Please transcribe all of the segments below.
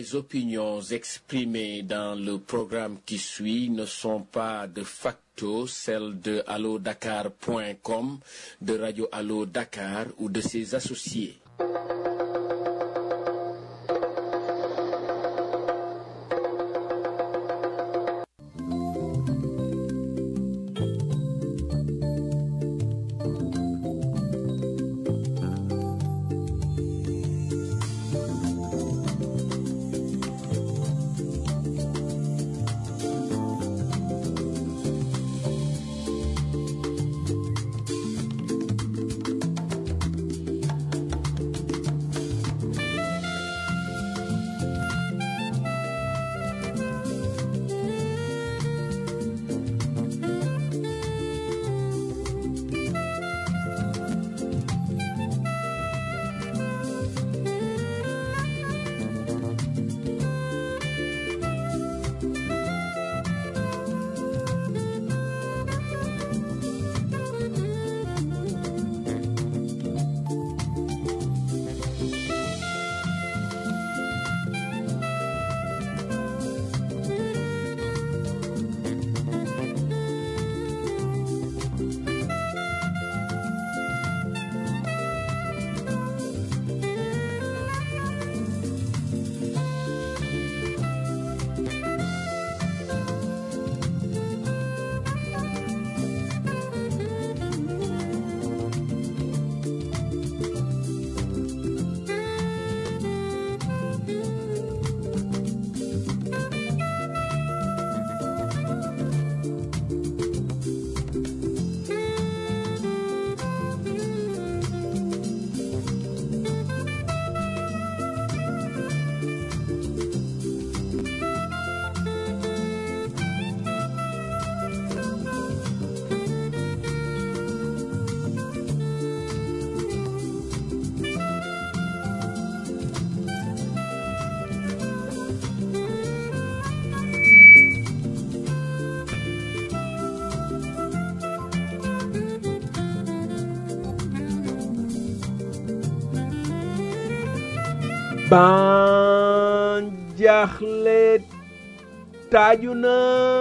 Les opinions exprimées dans le programme qui suit ne sont pas de facto celles de allodakar.com, de Radio Allo Dakar ou de ses associés. ban jaaxle taaju na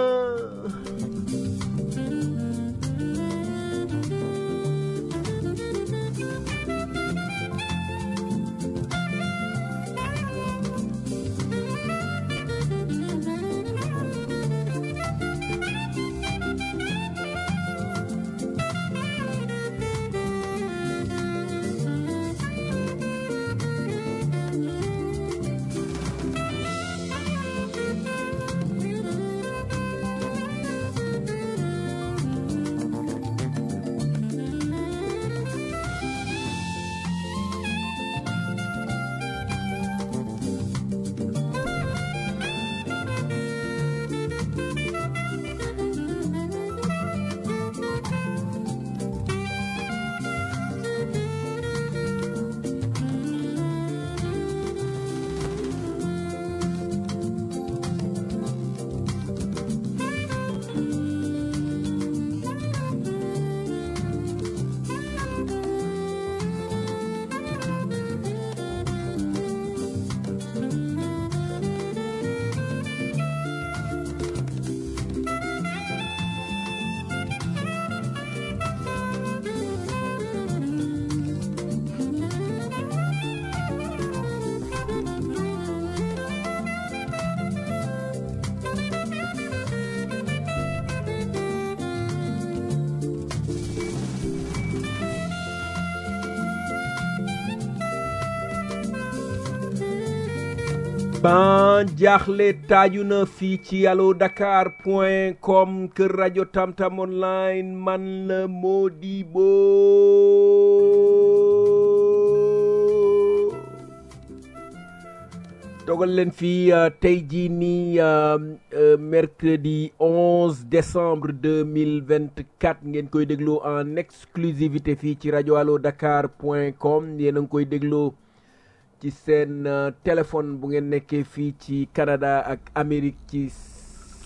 ban jaaxle taaju na fii ci allo dakar point com kër rajo tamtam online man la Modibo dogal leen fii tey jii nii mercredi 11 décembre 2024 ngeen koy dégloo en exclusivité fii ci rajo allo dakar point com yéen a ngi koy dégloo ci seen téléphone bu ngeen nekkee fii ci Canada ak Amérique ci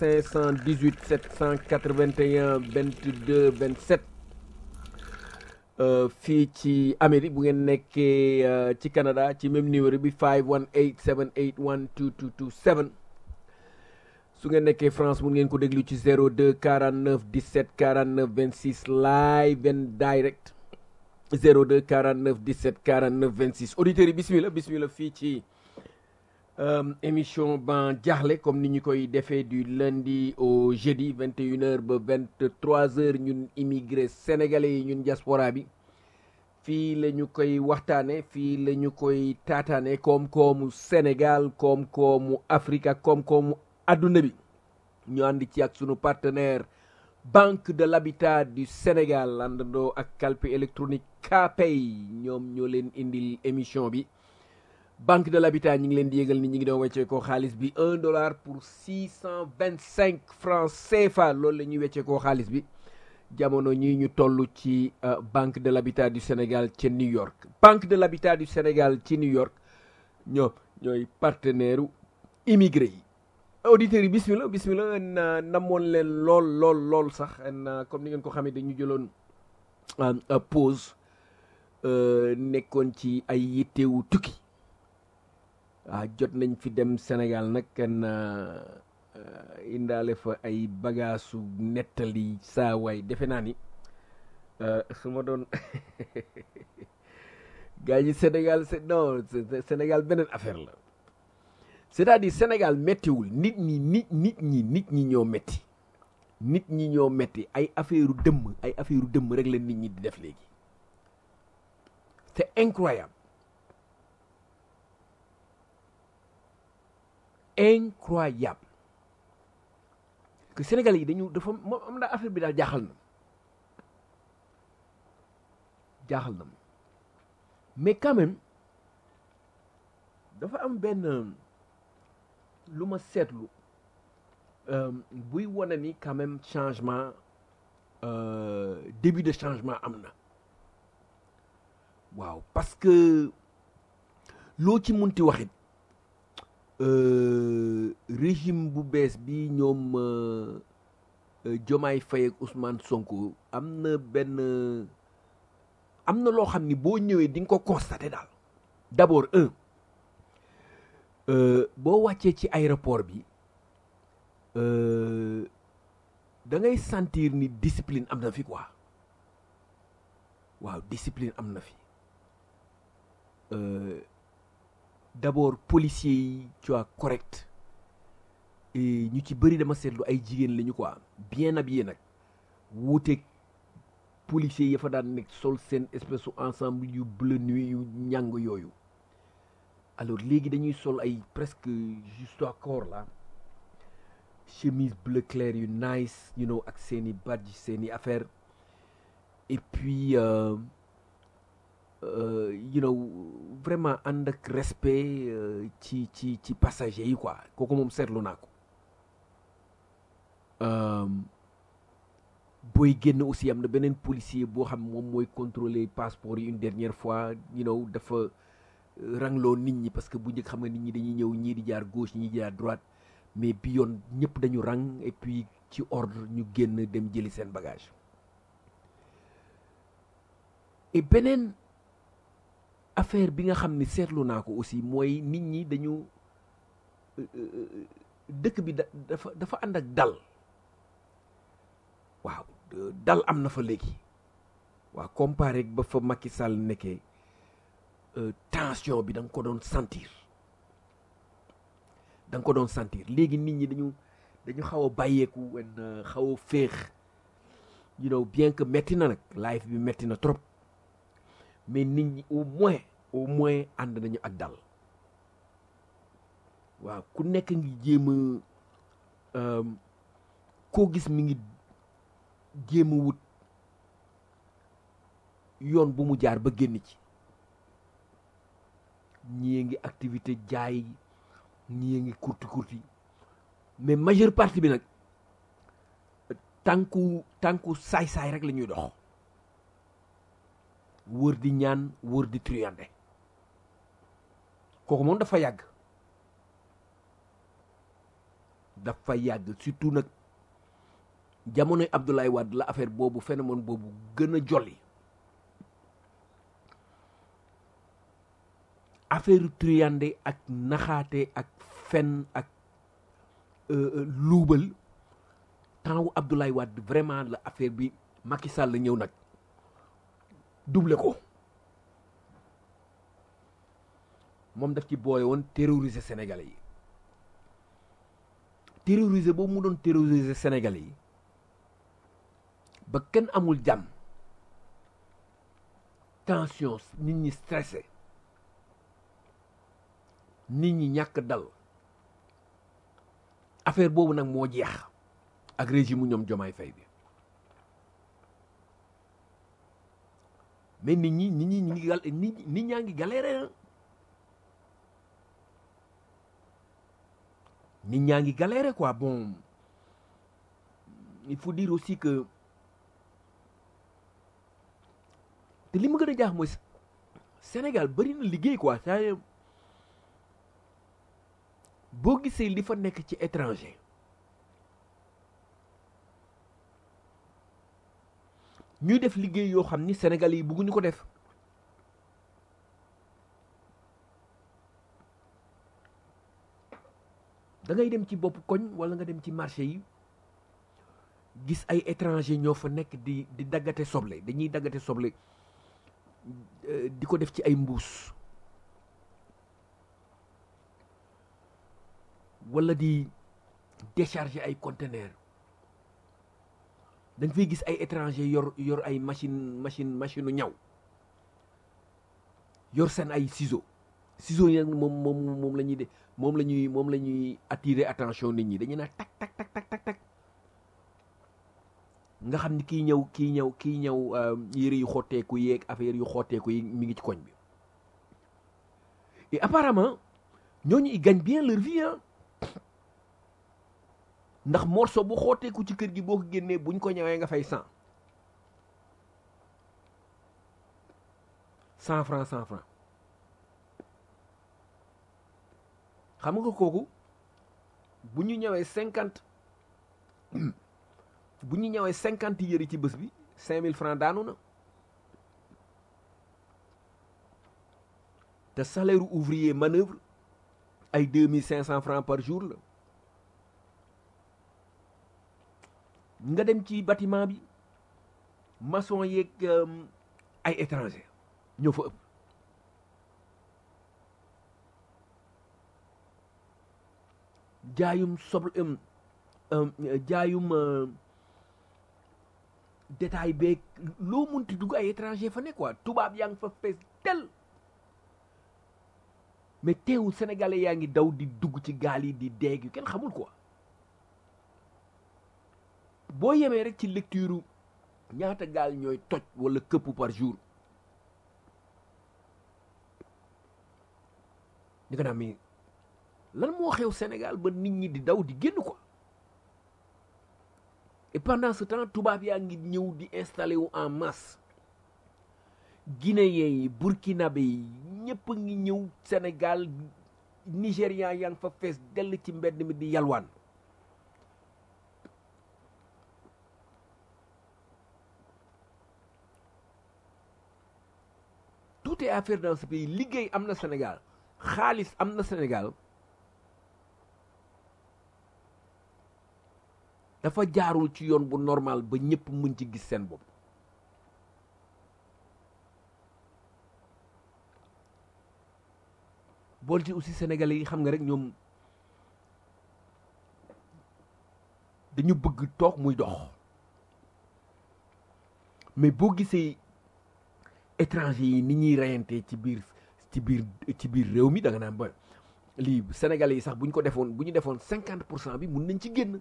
518 781 22 27 fii ci Amérique bu ngeen nekkee ci Canada ci même numéro bi 518 781 2227 su ngeen nekkee France mun ngeen ko déglu ci 02 49 17 49 26 live and direct 02 49 17 49 26 auditeurs yi bismillah bismillah fii ci émission ban jaaxle comme ni ñu koy defee du lundi au jeudi 21h ba 23h ñun immigré sénégalais yi ñun diaspora bi fii la ñu koy waxtaane fii la ñu koy taataane koom-koomu Sénégal koom-koomu Afrique ak koom-koomu adduna bi ñu ànd ci ak sunu partenaire Banque de l'Habitat du Sénégal àndandoo ak calpe électronique Kpay ñoom ñoo leen indil émission bi banque de l'habitat ñi ngi leen di yégal ni ñi ngi doon weccee ko xaalis bi un dollar pour six cent vingt cinq francs CFA loolu la ñuy weccee ko xaalis bi jamono ñi ñu toll ci banque de l'habitat du Sénégal ci New York banque de l'habitat du Sénégal ci New York ñoo ñooy partenaire u immigré yi auditeurs yi bismillah bismillah na namoon leen lool lool lool sax comme ni ngeen ko xamee dañu jëloon pause nekkoon ci ay yittewu tukki waaw jot nañ fi dem Sénégal nag kenn indaale fa ay bagaasu nettali saa waay defe naa ni su ma doon gaa yi Sénégal c'est non Sénégal beneen affaire la c'est-à-dire Sénégal méttiwul nit ñi nit nit ñi nit ñi ñoo métti nit ñi ñoo métti ay affaire dëmm ay affaire dëmm rek la nit ñi di def léegi c'est incroyable incroyable que Sénégalais yi dañu dafa moom am na affaire bi daal jaaxal na jaaxal na mais quand même dafa am benn lu ma seetlu buy wane ni quand même changement début de changement am na waaw parce que loo ci munti waxit régime bu bees bi ñoom Diomaye Faye ak Ousmane Sonko am na benn am na loo xam ni boo ñëwee di nga ko constater daal d'abord un boo wàccee ci aéroport bi da ngay sentir ni discipline am na fi quoi waaw discipline am na fi d'abord policiers yi tu vois correct et ñu ci bëri dama seetlu ay jigéen lañu quoi bien habillé nag wuuteeg policiers yi fa daan nekk sol seen espèce su ensemble yu bleu nuit yu ñàng yooyu alors léegi dañuy sol ay presque juste à corps là chemise bleu clair yu nice you know ak seeni badge seeni affaire et puis euh, euh, you know vraiment ànd ak respect euh, ci ci ci passagers yi quoi kooku moom seetlu naa ko booy génn aussi am na beneen policier boo xam moom mooy contrôler passeport yi une dernière fois you know dafa rangloo nit ñi parce que bu njëkk xam nga nit ñi dañuy ñëw ñii di jaar gauche ñii di jaar droite mais bi yoon ñëpp dañu rang et puis ci ordre ñu génn dem jëli seen bagage et beneen affaire bi nga xam ni seetlu naa ko aussi mooy nit ñi dañu dëkk bi dafa dafa ànd ak dal waaw dal am na fa léegi waaw comparé ba fa Macky Sall nekkee tension bi da nga ko doon sentir da nga ko doon sentir léegi nit ñi dañu dañu xaw a bàyyeeku wen xaw a féex you know bien que metti na nag life bi metti na trop mais nit ñi au moins au moins ànd nañu ak dal waaw ku nekk ngi jéem a koo gis mi ngi jéem a wut yoon bu mu jaar ba génn ci ñii ngi activité jaay ñii ngi kurti kurti mais majeure partie bi nag tànku tànku saay-saay rek la ñuy dox wër di ñaan wër di triyande kooku moom dafa yàgg dafa yàgg surtout nag jamonoy Abdoulaye Wade la affaire boobu phénomène boobu gën a jolli affaire triyande ak naxaate ak fen ak luubal temps wu Abdoulaye Wade vraiment la affaire bi Macky Sall la ñëw nag double ko moom daf ci boole woon terroriser Sénégalais yi terroriser boobu mu doon terroriser Sénégalais yi ba kenn amul jàmm tension nit ñi stressé nit ñi ñàkk dal affaire boobu nag moo jeex ak régime mu ñoom Jomaay Fay bi mais nit ñi nit ñi ñu ngi gal nit nit ñaa ngi galéré nit ñaa ngi galéré quoi bon il faut dire aussi que te li ma gën a jaax mooy Sénégal bari na liggéey quoi ça boo gisee li fa nekk ci étranger ñuy def liggéey yoo xam ni Sénégal yi bëgguñu ko def da ngay dem ci bopp koñ walla nga dem ci marché yi gis ay étranger ñoo fa nekk di di daggate soble dañuy daggate soble di ko def ci ay mbuus walla di décharger ay conteneur da nga fay gis ay étranger yor yor ay machine machine machine ñaw yor seen ay ciseaux ciseaux yi nag moom moom moom la ñuy de moom la ñuy moom la ñuy attirer attention nit ñi dañuy naan tak tak tak tak tak tak nga xam ni kii ñëw kii ñëw kii ñëw yére yu xotteeku yeeg affaire yu xotteeku yi mi ngi ci koñ bi et apparemment ñooñu ils gagnent bien leur vie ah ndax morceau bu xotteeku ci kër gi boo ko génnee buñ ko ñëwee nga fay cent cent franc cent franc xam nga kooku bu ñu ñëwee cinquante bu ñu ñëwee cinquante yëri ci bés bi cinq mille francs daanu na te salaire ouvrier manœuvre ay deux mille cinq cent francs par jour la nga dem ci bâtiment bi maçon yeeg ay étranger ñoo fa ëpp jaayum soble jaayum détail beeg loo munti dugg ay étranger fa nekk quoi tubaab yaa ngi fa fees tel mais teewul sénégalais yaa ngi daw di dugg ci gaal yi di deeg yu kenn xamul quoi boo yemee rek ci lecture ñaata gaal ñooy toj wala këpp par jour ni ko naa mais lan moo xew Sénégal ba nit ñi di daw di génn quoi et pendant ce temps tubaab yaa ngi ñëw di installé wu en masse guinéens yi burkinabé yi ñëpp a ngi ñëw Sénégal nigérian yaa ngi fa fees dell ci mbedd mi di yalwaan tout est affaire dans ce pays liggéey am na Sénégal xaalis am na Sénégal dafa jaarul ci yoon bu normal ba ñëpp mën ci gis seen bopp bool ci aussi sénégalais yi xam nga rek ñoom dañu bëgg toog muy dox mais boo gisee étranger yi ni ñuy reyante ci biir ci biir ci biir réew mi da nga naan ba lii sénégalais yi sax bu ñu ko defoon bu ñu defoon cinquante pour cent bi mun nañ ci génn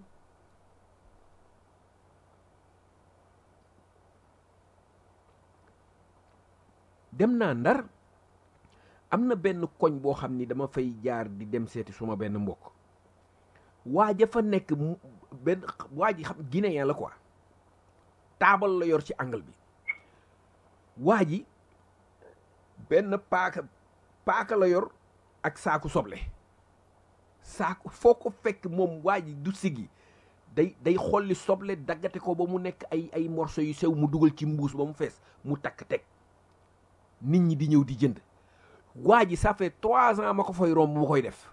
dem naa ndar am na benn koñ boo xam ni dama fay jaar di dem seeti suma benn mbokk waa ja fa nekk benn waa ji xam guinéen la quoi taabal la yor ci angle bi waa ji benn paaka paaka la yor ak saaku soble saaku foo ko fekk moom waa ji du sigi day day xolli soble daggate ko ba mu nekk ay ay morceau yu sew mu dugal ci mbuus ba mu fees mu takk teg nit ñi di ñëw di jënd waa ji ça fait trois ans ma ko fay romb mu koy def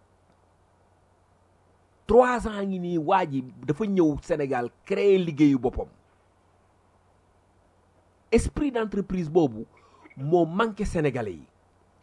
trois ans ngi nii waa ji dafa ñëw Sénégal créer liggéeyu boppam esprit d'entreprise boobu moo manqué sénégalais yi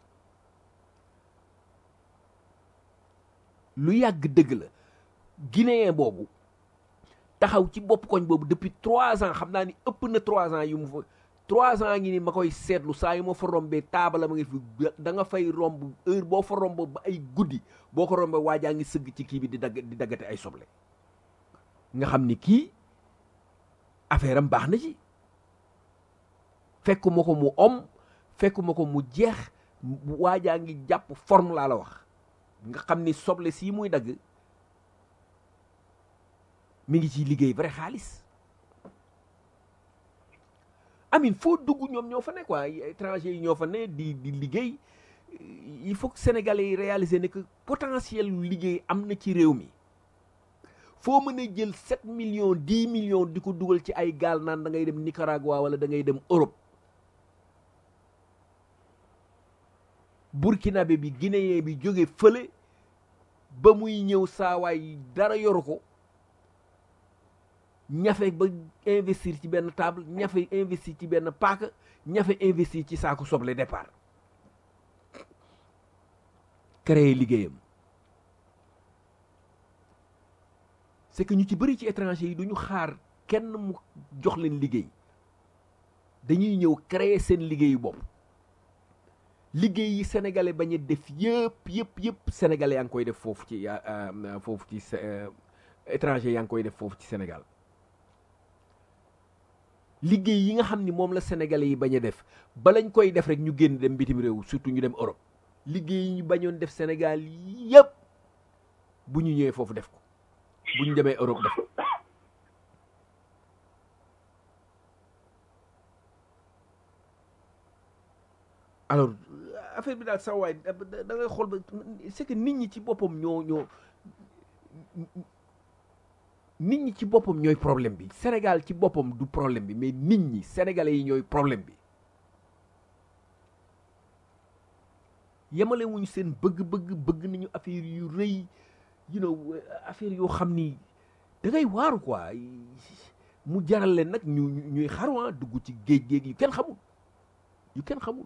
lu yàgg dëgg la guinéen boobu taxaw ci bopp koñ boobu depuis trois ans xam naa ni ëpp na trois ans yu mu fa trois ans ngi ni ma koy seetlu saa yu ma fa rombee taabala ma ngi fi da nga fay romb heure boo fa romb ba ay guddi boo ko rombee waajaa ngi sëgg ci kii bi di dagg di daggate ay soble nga xam ni kii affaire am baax na ci fekkuma ko mu om fekkuma ko mu jeex waajaa ngi jàpp forme laa la wax nga xam ni soble sii muy dagg mi ngi ciy liggéey vrai xaalis amin foo dugg ñoom ñoo fa ne quoi étranger yi ñoo fa ne di di liggéey il faut que sénégalais yi réaliser ne que potentiel liggéey am na ci réew mi foo mën a jël sept millions dix millions di ko dugal ci ay gaal naan da ngay dem Nicaragua wala da ngay dem Europe burkinabé bi guinéen bi jóge fële ba muy ñëw saawaay dara yoru ko ñafe ba investir ci benn table ñafe investir ci benn paaka ñafe investir ci saako soble départ créer liggéeyam c'est que ñu ci bëri ci étranger yi duñu xaar kenn mu jox leen liggéey dañuy ñëw créer seen liggéeyu bopp liggéey yi sénégalais bañ a def yëpp yëpp yëpp sénégalais yaa ngi koy def foofu ci foofu ci étranger yaa ngi koy def foofu ci Sénégal liggéey yi nga xam ni moom la sénégalais yi bañ a def balañ koy def rek ñu génn dem bitim réew surtout ñu dem Europe liggéey yi ñu bañoon def Sénégal yëpp bu ñu ñëwee foofu def ko bu ñu demee Europe def ko alors affaire bi daal sa waay da ngay xool ba c'est que nit ñi ci boppam ñoo ñoo nit ñi ci boppam ñooy problème bi Sénégal ci boppam du problème bi mais nit ñi sénégalais yi ñooy problème bi yemale wuñu seen bëgg-bëgg bëgg nañu affaire yu rëy you know affaire yoo xam ni da ngay waaru quoi mu jaral leen nag ñu ñuy xaruwaa dugg ci géej géej yu kenn xamul yu kenn xamul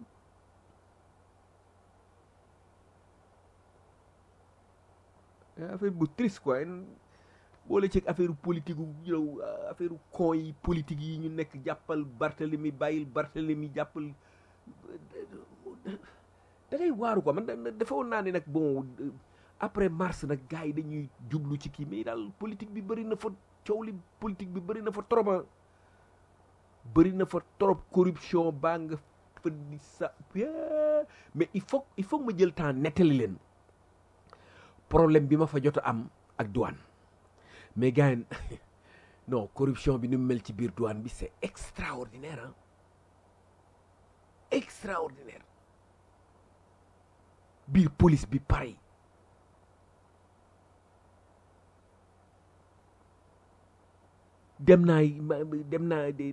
affaire bu triste quoi boole ci affaire politique yu yow affaire con yi politique yi ñu nekk jàppal Barthélemy bàyyil Barthélemy jàppal da ngay waaru quoi man dafa woon naa ne nag bon après mars nag gars yi dañuy jublu ci kii mais daal politique bi bëri na fa coow li politique bi bëri na fa trop bëri na fa trop corruption baa nga fa di sa mais il faut il faut ma jël temps nettali leen problème bi ma fa jot a am ak douane mais gars yi non corruption bi ni mu mel ci biir douane bi c'est extraordinaire ah extraordinaire biir police bi pareil dem naa dem naa di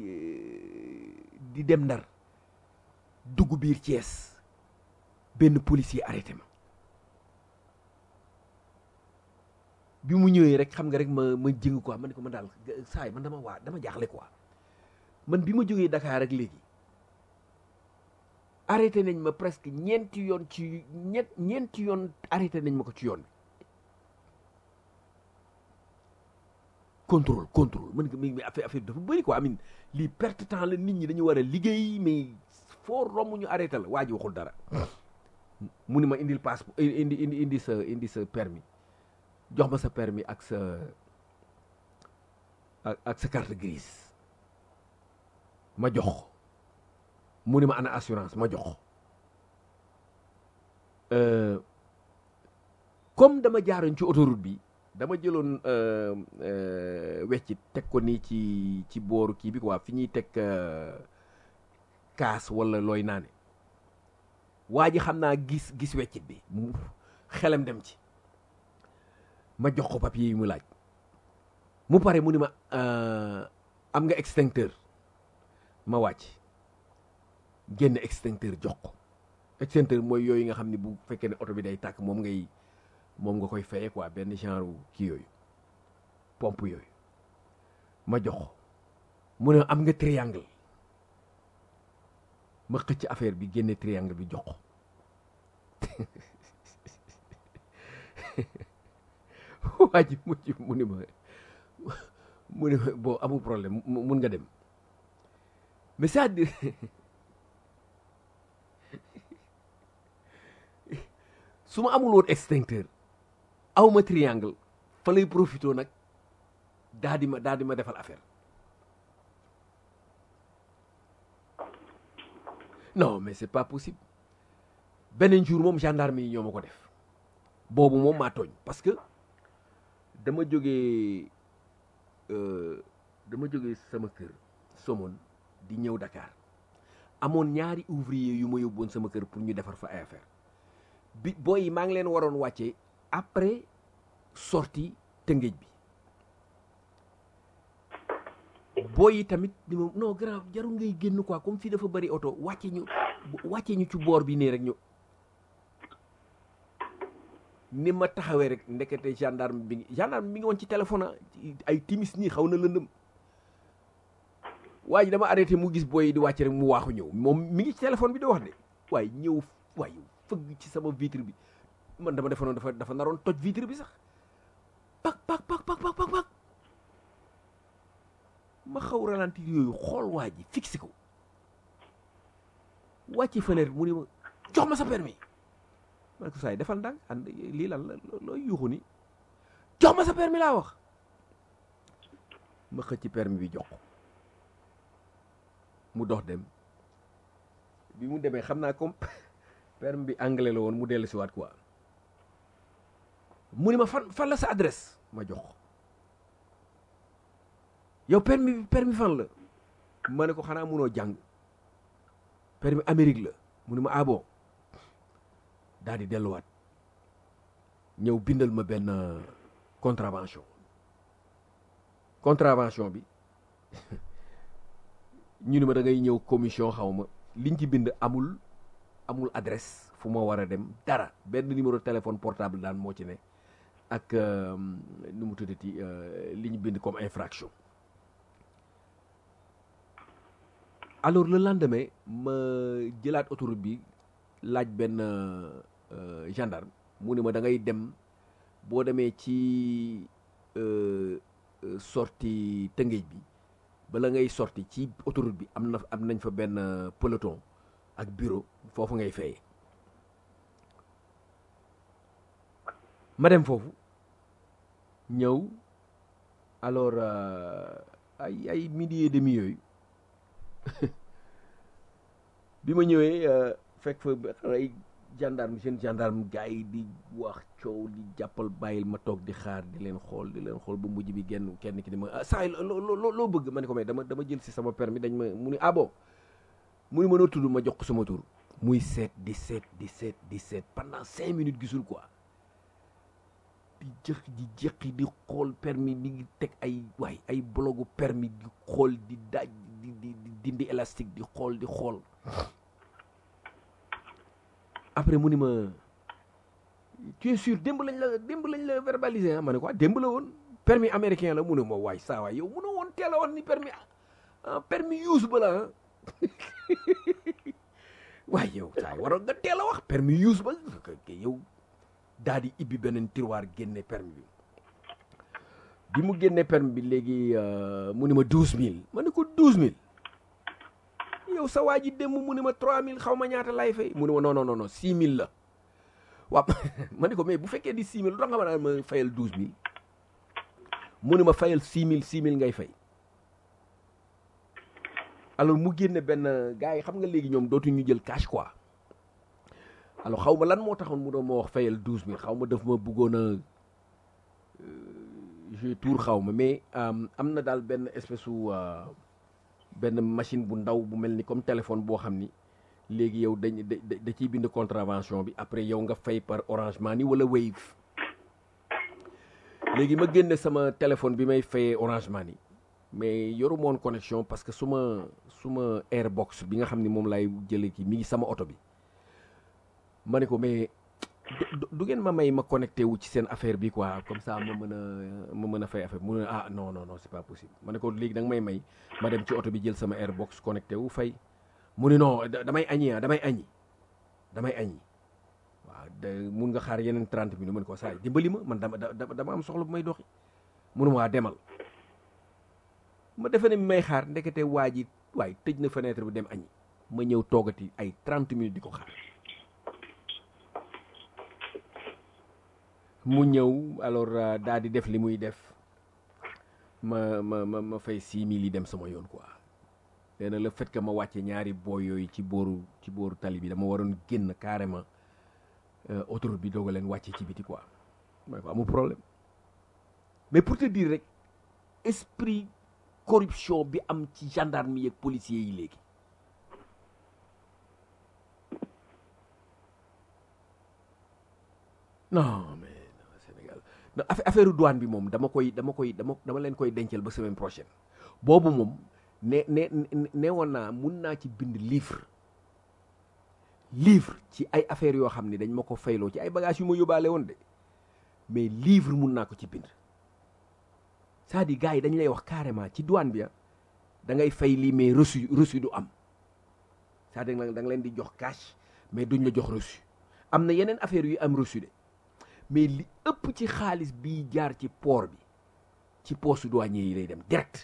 di dem ndar dugg biir Thiès benn policier arrêté ma bi mu ñëwee rek xam nga rek ma ma jëng quoi ma ne ko man daal saa yi man dama waa dama jaaxle quoi man bi ma jógee Dakar rek léegi arrêté nañ ma presque ñeenti yoon ci ñett ñeenti yoon arrêté nañ ma ko ci yoon bi contrôle contrôle man mi affaire affaire dafa bëri quoi amin lii perte temps la nit ñi dañu war a liggéey mais foo romb ñu arrêté la waa ji waxul dara mu ni ma indil passeport indi indi indi sa indi sa permis jox ma sa permis ak sa ak sa carte grise ma jox mu ni ma ana assurance ma jox comme dama jaaroon ci autoroute bi dama jëloon weccit teg ko nii ci ci booru kii bi quoi fi ñuy teg kaas wala looy naane waa ji xam naa gis gis weccit bi mu xelam dem ci ma jox ko papier yi mu laaj mu pare mu ni ma am nga extincteur ma wàcc génn extincteur jox ko extincteur mooy yooyu nga xam ne bu fekkee ne oto bi day tàkk moom ngay moom nga koy fayee quoi benn genre kii yooyu pompe yooyu ma jox mu ne am nga triangle ma xëcc affaire bi génne triangle bi jox ko waa ji mujj mu ni ma mu ni ma bon amul problème mun nga dem mais c'est-à-dire su ma amul woon extincteur aw ma triangle fa lay profité nag daa di ma daa di ma defal affaire non mais c'est pas possible beneen jour moom gendarme yi ñoo ma ko def boobu moom maa tooñ parce que dama jógee dama jógee sama kër Somone di ñëw Dakar amoon ñaari ouvrier yu ma yóbboon sama kër pour ñu defar fa ay affaire bi booy yi maa ngi leen waroon wàcce après sortie Tëngéej bi booy yi tamit di ma non grave jarul ngay génn quoi comme fii dafa bari oto wàcce ñu wàcce ñu ci boor bi nii rek ñu ni ma taxawee rek ndekete gendarme bi gendarme bi ngi woon ci téléphone ay timis nii xaw na lëndëm waa ji dama arrêté mu gis booy yi di wàcc rek mu waaxu ñëw moom mi ngi ci téléphone bi di wax de waaye ñëw waaye fëgg ci sama vitre bi man dama defoon dafa dafa naroon toj vitre bi sax pak pak pak pak pak pak ma xaw ralentir yooyu xool waa ji fixé ko wàcce fenêtre mu ne ma jox ma sa permis ma ne ko saay defal ndànk ànd lii lan la looy yuuxu ni jox ma sa permis laa wax ma xëcc permis bi jox ko mu dox dem bi mu demee xam naa comme permis bi anglais la woon mu dellu si waat quoi mu ni ma fan fan la sa adresse ma jox ko yow permis permis fan la ma ne ko xanaa munoo jàng permis Amérique la mu ni ma ah bon daal di delluwaat ñëw bindal ma benn contravention contravention bi ñu ni ma da ngay ñëw commission xaw ma liñ ci bind amul amul adresse fu ma war a dem dara benn numéro téléphone portable daan moo ci ne ak nu mu tuddati li ñu bind comme infraction alors le lendemain ma jëlaat autoroute bi laaj benn gendarme mu ne ma da ngay dem boo demee ci sortie Tëngéej bi bala ngay sorti ci autoroute bi am na am nañ fa benn peloton ak bureau foofu ngay fayee ma dem foofu ñëw alors ay ay midi et demi yooyu bi ma ñëwee fekk fa ay gendarme seen gendarme gars yi di wax coow di jàppal bàyyil ma toog di xaar di leen xool di leen xool ba mujj bi genn kenn ki di ma ah saa yi loo loo loo bëgg ma ne ko mais dama dama jël si sama permis dañ ma mu ni ah bon mu ni ma noo tudd ma jox ko sama tur muy seet di seet di seet di seet pendant cinq minutes gisul quoi di jëq di jëqi di xool permis mi ngi teg ay waay ay blogu permis di xool di daaj di di dindi élastique di xool di xool après mu ni ma tu es sûr démb lañ la démb lañ la verbaliser ah ma ne ko démb la woon permis américain la mu ne ma waay saa waay yow mu ne woon teel a woon ni permis ah permis use ba la ah waaye yow saa waroon nga teel a wax permis use ba yow daal di ibbi beneen tiroir génne permis bi bi mu génne permis bi léegi mu ni ma douze mille ma ne ko douze mille yow sa waa ji démb mu ne ma trois mille xaw ma ñaata lay fay mu ne ma non non non six mille la waaw ma ne ko mais bu fekkee di six mille lu tax nga ma naan ma fayal douze mille mu ne ma fayal six mille six mille ngay fay alors mu génne benn gars yi xam nga léegi ñoom dootuñu jël cash quoi alors xaw ma lan moo taxoon mu doon ma wax fayal douze mille xaw ma daf ma bëggoon a jeu tour xaw ma mais am na daal benn espèce su benn machine bu ndaw bu mel ni comme téléphone boo xam ni léegi yow dañ da da ciy bind contravention bi après yow nga fay par Orange Money wala Wave léegi ma génne sama téléphone bi may fayee Orange Money mais yoru moon connexion parce que su ma su ma Airbox bi nga xam ni moom laay jëlee ki mi ngi sama oto bi ma ne ko mais du du ngeen ma may ma connecté wu ci seen affaire bi quoi comme ça ma mën a ma mën a fay affaire mu ne ah non non non c'est pas possible ma ne ko léegi da nga may may ma dem ci oto bi jël sama airbox connecté wu fay mu ne non damay añi ah damay añi damay añi waaw de mun nga xaar yeneen 30 minutes man ko saa dimbali ma man dama dama am soxla bu may doxi munu waa demal ma defe ne mi may xaar ndekete waa ji waaye tëj na fenêtre bi dem añi ma ñëw toogati ay 30 minutes di ko xaar mu ñëw alors daal di def li muy def ma ma ma ma fay 6000 yi dem sama yoon quoi nee na le fait que ma wàcce ñaari booy yooyu ci booru ci booru tali bi dama waroon génn carrément autoroute bi doog a leen wàcce ci biti quoi mooy ko amul problème mais pour te dire rek esprit corruption bi am ci gendarme yi ak policiers yi léegi non mais non Sénégal non affaire douane bi moom dama koy dama koy dama dama leen koy dencal ba semaine prochaine boobu moom ne ne ne woon naa mun naa ci bind livre livre ci ay affaires yoo xam ne dañ ma ko fayloo ci ay bagages yu ma yóbbaale woon de mais livre mun naa ko ci bind c'est-à-dire gars yi dañ lay wax carrément ci douane bi da ngay fay lii mais reçu reçu du am c'est-à-dire da nga leen di jox cash mais duñ la jox reçu am na yeneen affaires yu am reçu de mais li ëpp ci xaalis bi jaar ci port bi ci poste douanier yi lay dem direct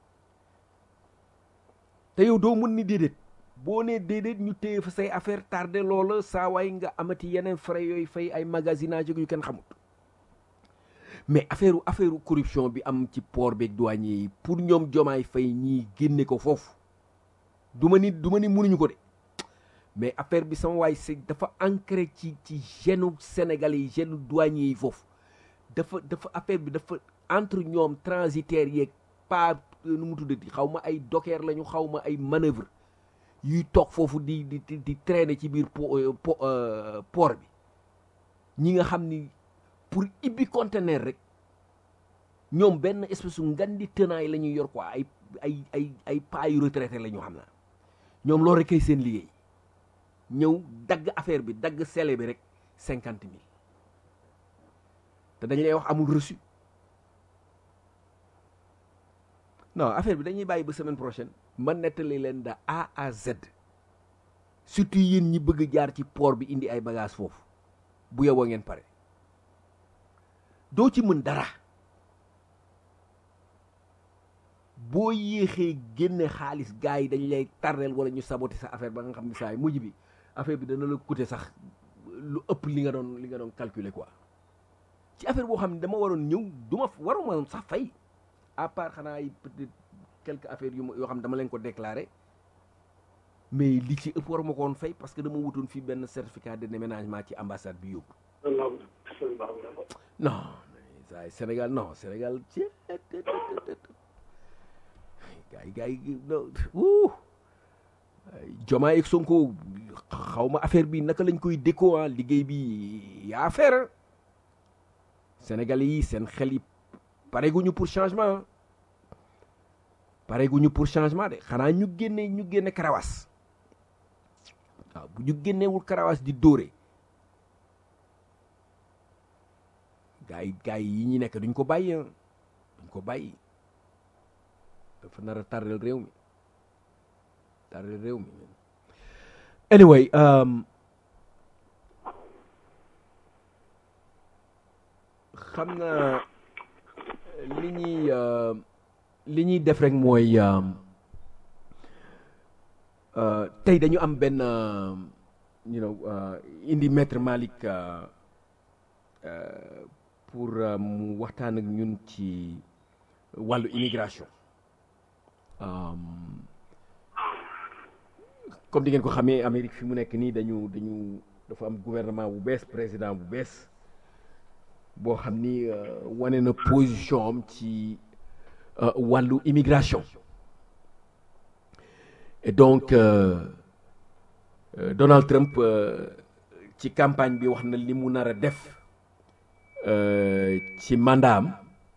te yow doo mën ni déedéet boo nee déedéet ñu téye fa say affaire tardé loola saa waay nga amati yeneen frais yooyu fay ay magasinage yu kenn xamut mais affaire affaire corruption bi am ci port beeg douanier yi pour ñoom jomaay fay ñii génne ko foofu du ma ni du ma ni mënuñu ko de mais affaire bi sama waay c'est dafa ancré ci ci genu sénégalais yi genu douanier yi foofu dafa dafa affaire bi dafa entre ñoom transitaires yeeg pas nu mu tuddati xaw ma ay docker lañu xaw ma ay manœuvre yuy toog foofu di di di traîner ci biir port bi ñi nga xam ni pour ibbi conteneur rek ñoom benn espèce u ngan di tenaay la ñuy yor quoi ay ay ay ay pas yu retraité la ñu xam naa ñoom loolu rek kay seen liggéey ñëw dagg affaire bi dagg sele bi rek cinquante mille te dañ lay wax amul reçu non affaire bi dañuy bàyyi ba semaine prochaine ma nettali leen de A à Z surtout yéen ñi bëgg jaar ci port bi indi ay bagages foofu bu yowoo ngeen pare doo ci mën dara boo yéexee génne xaalis gars yi dañ lay tardeel wala ñu saboter sa affaire ba nga xam ne saa yi mujj bi affaire bi dana la coûter sax lu ëpp li nga doon li nga doon calculer quoi ci affaire boo xam ne dama waroon ñëw du ma waruma sax fay à part xanaa ay peut-être quelques affaires yu yoo xam ne dama leen ko déclarer mais li ci ëpp waruma ko woon fay parce que dama wutoon fii benn certificat de déménagement ci ambassade bi yóbbu non saa Sénégal non Sénégal ci gars yi gars yi wuu Diomaye ak Sonko xaw ma affaire bi naka lañ koy déco ah liggéey bi yaa affaire Sénégalais yi seen xel yi pareguñu pour changement pareguñu pour changement de xanaa ñu génne ñu génne karawaas waaw bu ñu génnewul karawaas di dóore gars yi gars yi ñu nekk duñ ko bàyyi duñ ko bàyyi dafa nar a tardel réew mi tardel réew mi anyway xam na li ñuy li ñuy def rek mooy tey dañu am benn you know indi maître Malick pour mu waxtaan ak ñun ci wàllu immigration comme di ngeen ko xamee Amérique fi mu nekk nii dañu dañu dafa am gouvernement bu bees président bu bees boo xam ni wane na position am ci wàllu immigration et donc Donald Trump ci campagne bi wax na li mu nar a def ci mandaam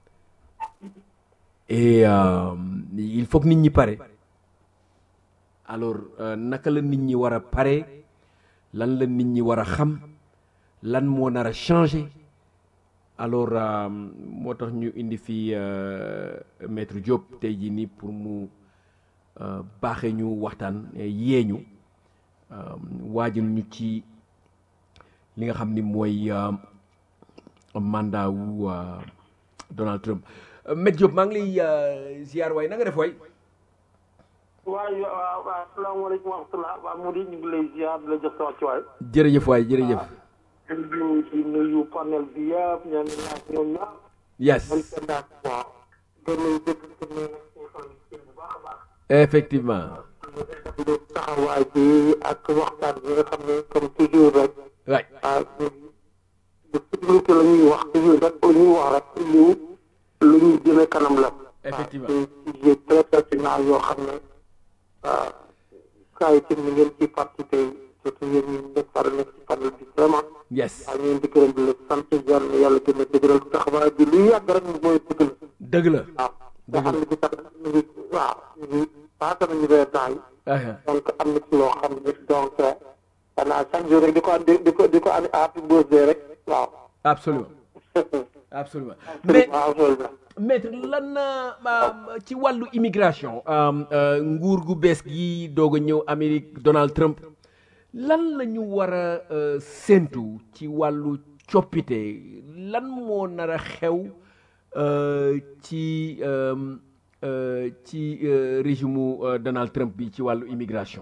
et il faut que nit ñi pare alors naka la nit ñi war a pare lan la nit ñi war a xam lan moo nar a changé alors moo tax ñu indi fi maître Diop tey jii nii pour mu baaxee ñu waxtaan yee ñu waajal ñu ci li nga xam ni mooy mandat wu Donald Trump maître Diop maa ngi lay ziar waay na nga def waay. waaw waaw asalaamaaleykum wa rahmatulah waaw mu di ñu ngi lay ziar di la jox sa wàccuwaay. jërëjëf waay jërëjëf. di di nuyu panel bi yëpp ñoo ngi laaj ñoom ñëpp. yes. man seen daal waaw. gën nañu dégg ci ne bu baax a baax. effectivement. taxawaay bi ak waxtaan bi nga xam ne comme toujours rek. waay. ah de sécurité la ñuy wax toujours rek la ñuy wax rek lu lu ñuy jëme kanam la. effectivement ah des sujets très pertinents yoo xam ne ah saa yu tamit ngeen ci participé surtout yéen ñi nekk par nekk ci panel bi vraiment. yes. waaw ñu ngi di gërëm di la sant yàlla na yàlla gën a dëgëral taxawaay bi lu yàgg rek mooy dëgg la. dëgg la. waaw nga xam ne bi sax ñu ngi waaw ñu ngi paase nañu weer temps yi. donc am na ci loo xam ne donc xanaa chaque jour rek di ko di ko di ko am happy birthday rek waaw. absolument absolument mais waaw loolu la. maître lan ci wàllu immigration nguur gu bees gi doog a ñëw Amérique Donald Trump lan la ñu war a séentu ci wàllu coppite lan moo nar a xew ci ci régime Donald Trump bi ci wàllu immigration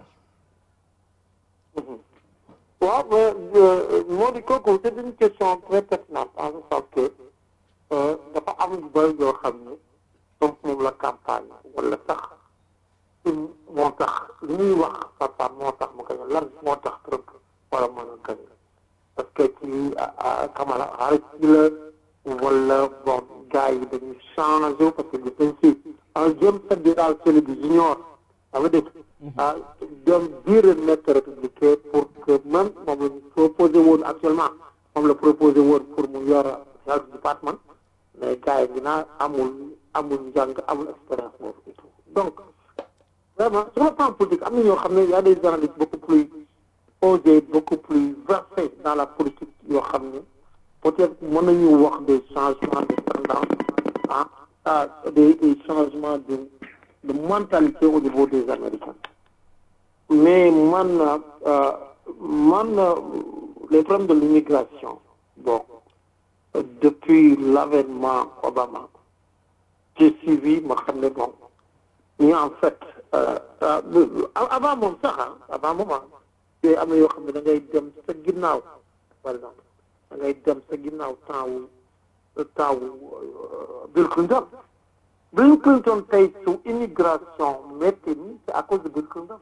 waaw moo di kooku c'est une question très pertinente en ce sens que dafa am yu bëri yoo xam ne donc moom la campagne wala sax moo tax li ñuy wax papa moo tax mu gañe lan moo tax Trump wala mën a gañe parce que ci Kamala Harris ci la wala bon gars yi dañuy changé parce que dañ si un James Fitzgerald Kennedy junior ça veut dire ah dem biir nekk républicain pour que même moom la ñu proposé woon actuellement moom la proposé woon pour mu yor health department mais gars yi dinaa amul amul njàng amul expérience boobu et tout donc vraiment sur le plan politique am na ñoo xam ne y a des analystes beaucoup plus osés beaucoup plus versés dans la politique yoo xam ne peut-être mën nañu wax des changements de tendance ah ah des des changements de de mentalité au niveau des Américains mais man man les problèmes de l'immigration bon depuis l'avènement Obama j'ai suivi ma xam ne bon ñu en fait avant moom sax ah avant moom ah te am na yoo xam ne da ngay dem sa ginnaaw par exemple da ngay dem sa ginnaaw temps wu temps wu Bill Clinton Bill Clinton tey su immigration métti ni c'est à cause de Bill Clinton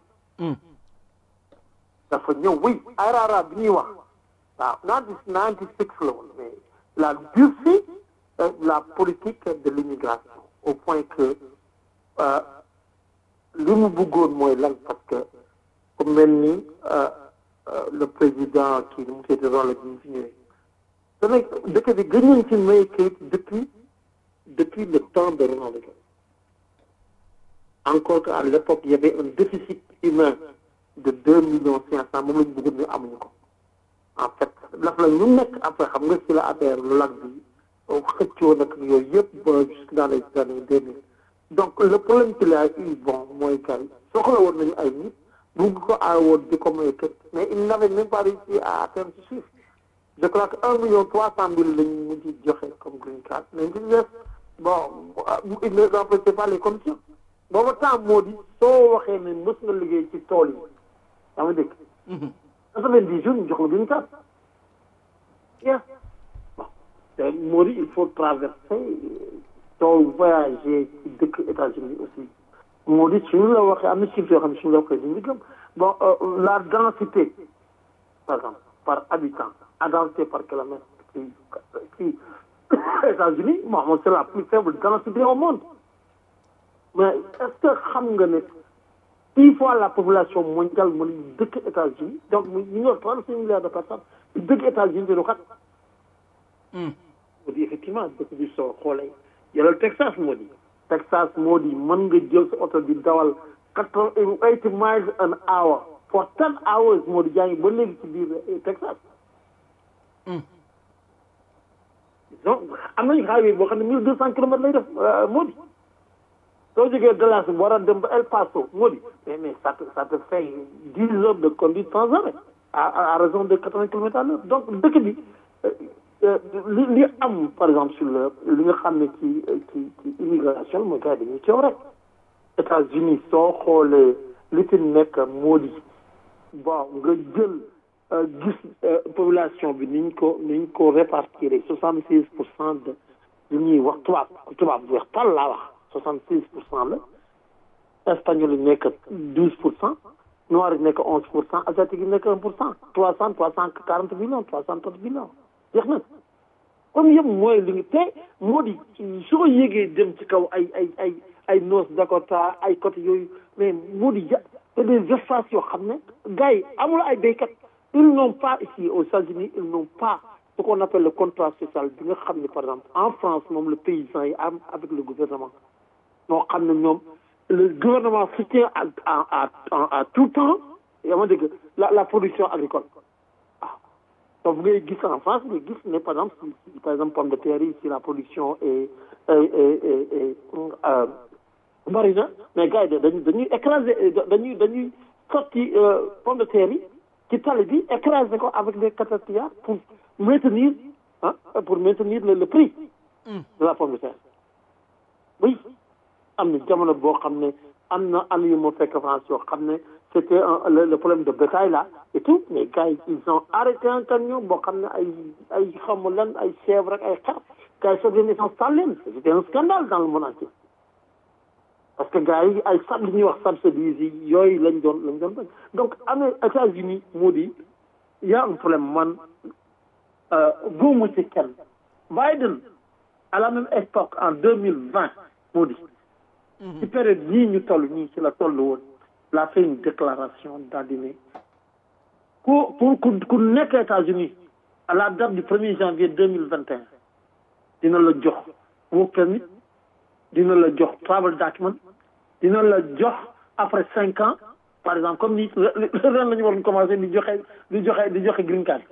dafa ñëw oui IRA bi ñuy wax waaw ninety ninety six la woon mais la durci la politique de l'immigration au point que li mu bëggoon mooy lan parce que ku mel ni le président kii nu mu seeti rôle bi ñu fi ñëwee dana dëkk bi gën nañ ci may kayit depuis depuis le temps de Ronald Reagan encore qu'à l'époque il y avait un déficit humain de deux millions cinq cent moom la ñu bëggoon ñu amuñu ko en fait daf la ñu nekk après xam nga ci la affaire lag bi xëccoo nag yooyu yëpp ba jusque dans les années deux mille donc le problème qu'il a eu bon mooy kay soxla woon nañu ay nit bugg ko aar woon di ko may kët mais il n'avait même pas réussi à atteindre ce chiffre je crois que un million trois cent mille lañu mujj joxe comme green card mais li des bon il ne remplissait pas les conditions booba temps moo di soo waxee ne mës nga liggéey ci tool yi yaa ngi dégg quatre-vingt-dix jours ñu jox la green card yes bon te moo di il faut traverser soo voyager ci dëkk États-Unis aussi moo di suñu la waxee am na chiffre yoo xam ne suñu la waxee duñu gëm bon la densité par exemple par habitant à densité par kilomètre ci ci États-Unis bon c'est la plus faible densité au monde mais est-ce que xam nga ne six fois la population mondiale mu ngi dëkk États-Unis donc ñu ngi yor trente-cinq milliards de personnes dëkk États-Unis te du xat moo di effectivement dëkk bi soo xoolee yàlla Texas moo di Texas moo di mën nga jël sa oto di dawal quatre eighty miles an hour for ten hours moo di jàngi ba léegi ci biir Texas donc am nañu highway boo xam ne mille deux cent kilomètres lay def moo di soo jógee Dallas war a dem ba El Paso moo di mais mais ça te ça te fait dix heures de conduite sans arrêt à à raison de quatre-vingts kilomètres à l'heure donc dëkk bi li li am par exemple sur le li nga xam ne ci ci ci immigration mooy gars yi dañuy coow rek États-Unis soo xoolee li fi nekk moo di bon nga jël gis population bi niñ ko niñ ko répartir soixante six pour cent de li ñuy wax tubaab tubaab bu weex tal laa wax soixante six pour cent la espagnol yi nekk douze pour cent noir yi nekk onze pour cent asiatique yi nekk un pour cent trois cent trois cent quarante millions trois cent trente millions jeex na comme yëpp mooy li nga te moo di soo yégee dem ci kaw ay ay ay ay North Dakota ay côté yooyu mais moo di ja c'est des espaces yoo xam ne gars yi amul ay béykat ils n'ont pas ici aux États-Unis ils n'ont pas ce qu'on appelle le contrat social bi nga xam ne par exemple en France moom le paysan yi am avec le gouvernement moo xam ne ñoom le gouvernement soutient à à à à tout temps yaa ma dégg la la production agricole waaw donc ngay gis en France ngay gis ne par exemple si par exemple pomme de terre yi si la production est est est est bari na mais gars yi dañuy dañuy écraser dañuy dañuy sotti pomme de terre yi ci tali bi écraser ko avec des catapillars pour maintenir ah pour maintenir le le prix de la pomme de terre oui am na jamono boo xam ne am na am yu ma fekk France yoo xam ne c'était le le problème de bétail là et tout mais gars yi ils ont arrêté un camion boo xam ne ay ay xamu lan ay chèvre ak ay xar gars yi soo leen installé leen c'était un scandale dans le monde entier parce que gars yi ay sab li ñuy wax subsidies yi yooyu lañ doon lañ doon bañ donc amee États-Unis moo di y a un problème man góomu ci kenn Biden à la même époque en deux mille vingt moo di ci période ñii ñu toll ñii ci la toll woon la fait une déclaration daal di ne ku ku ku nekk États-Unis à la date du premier janvier deux mille vingt et un dina la jox work permit dina la jox travel document dina la jox après cinq ans par exemple comme ni ren la ñu waroon commencé di joxe di joxe di joxe green card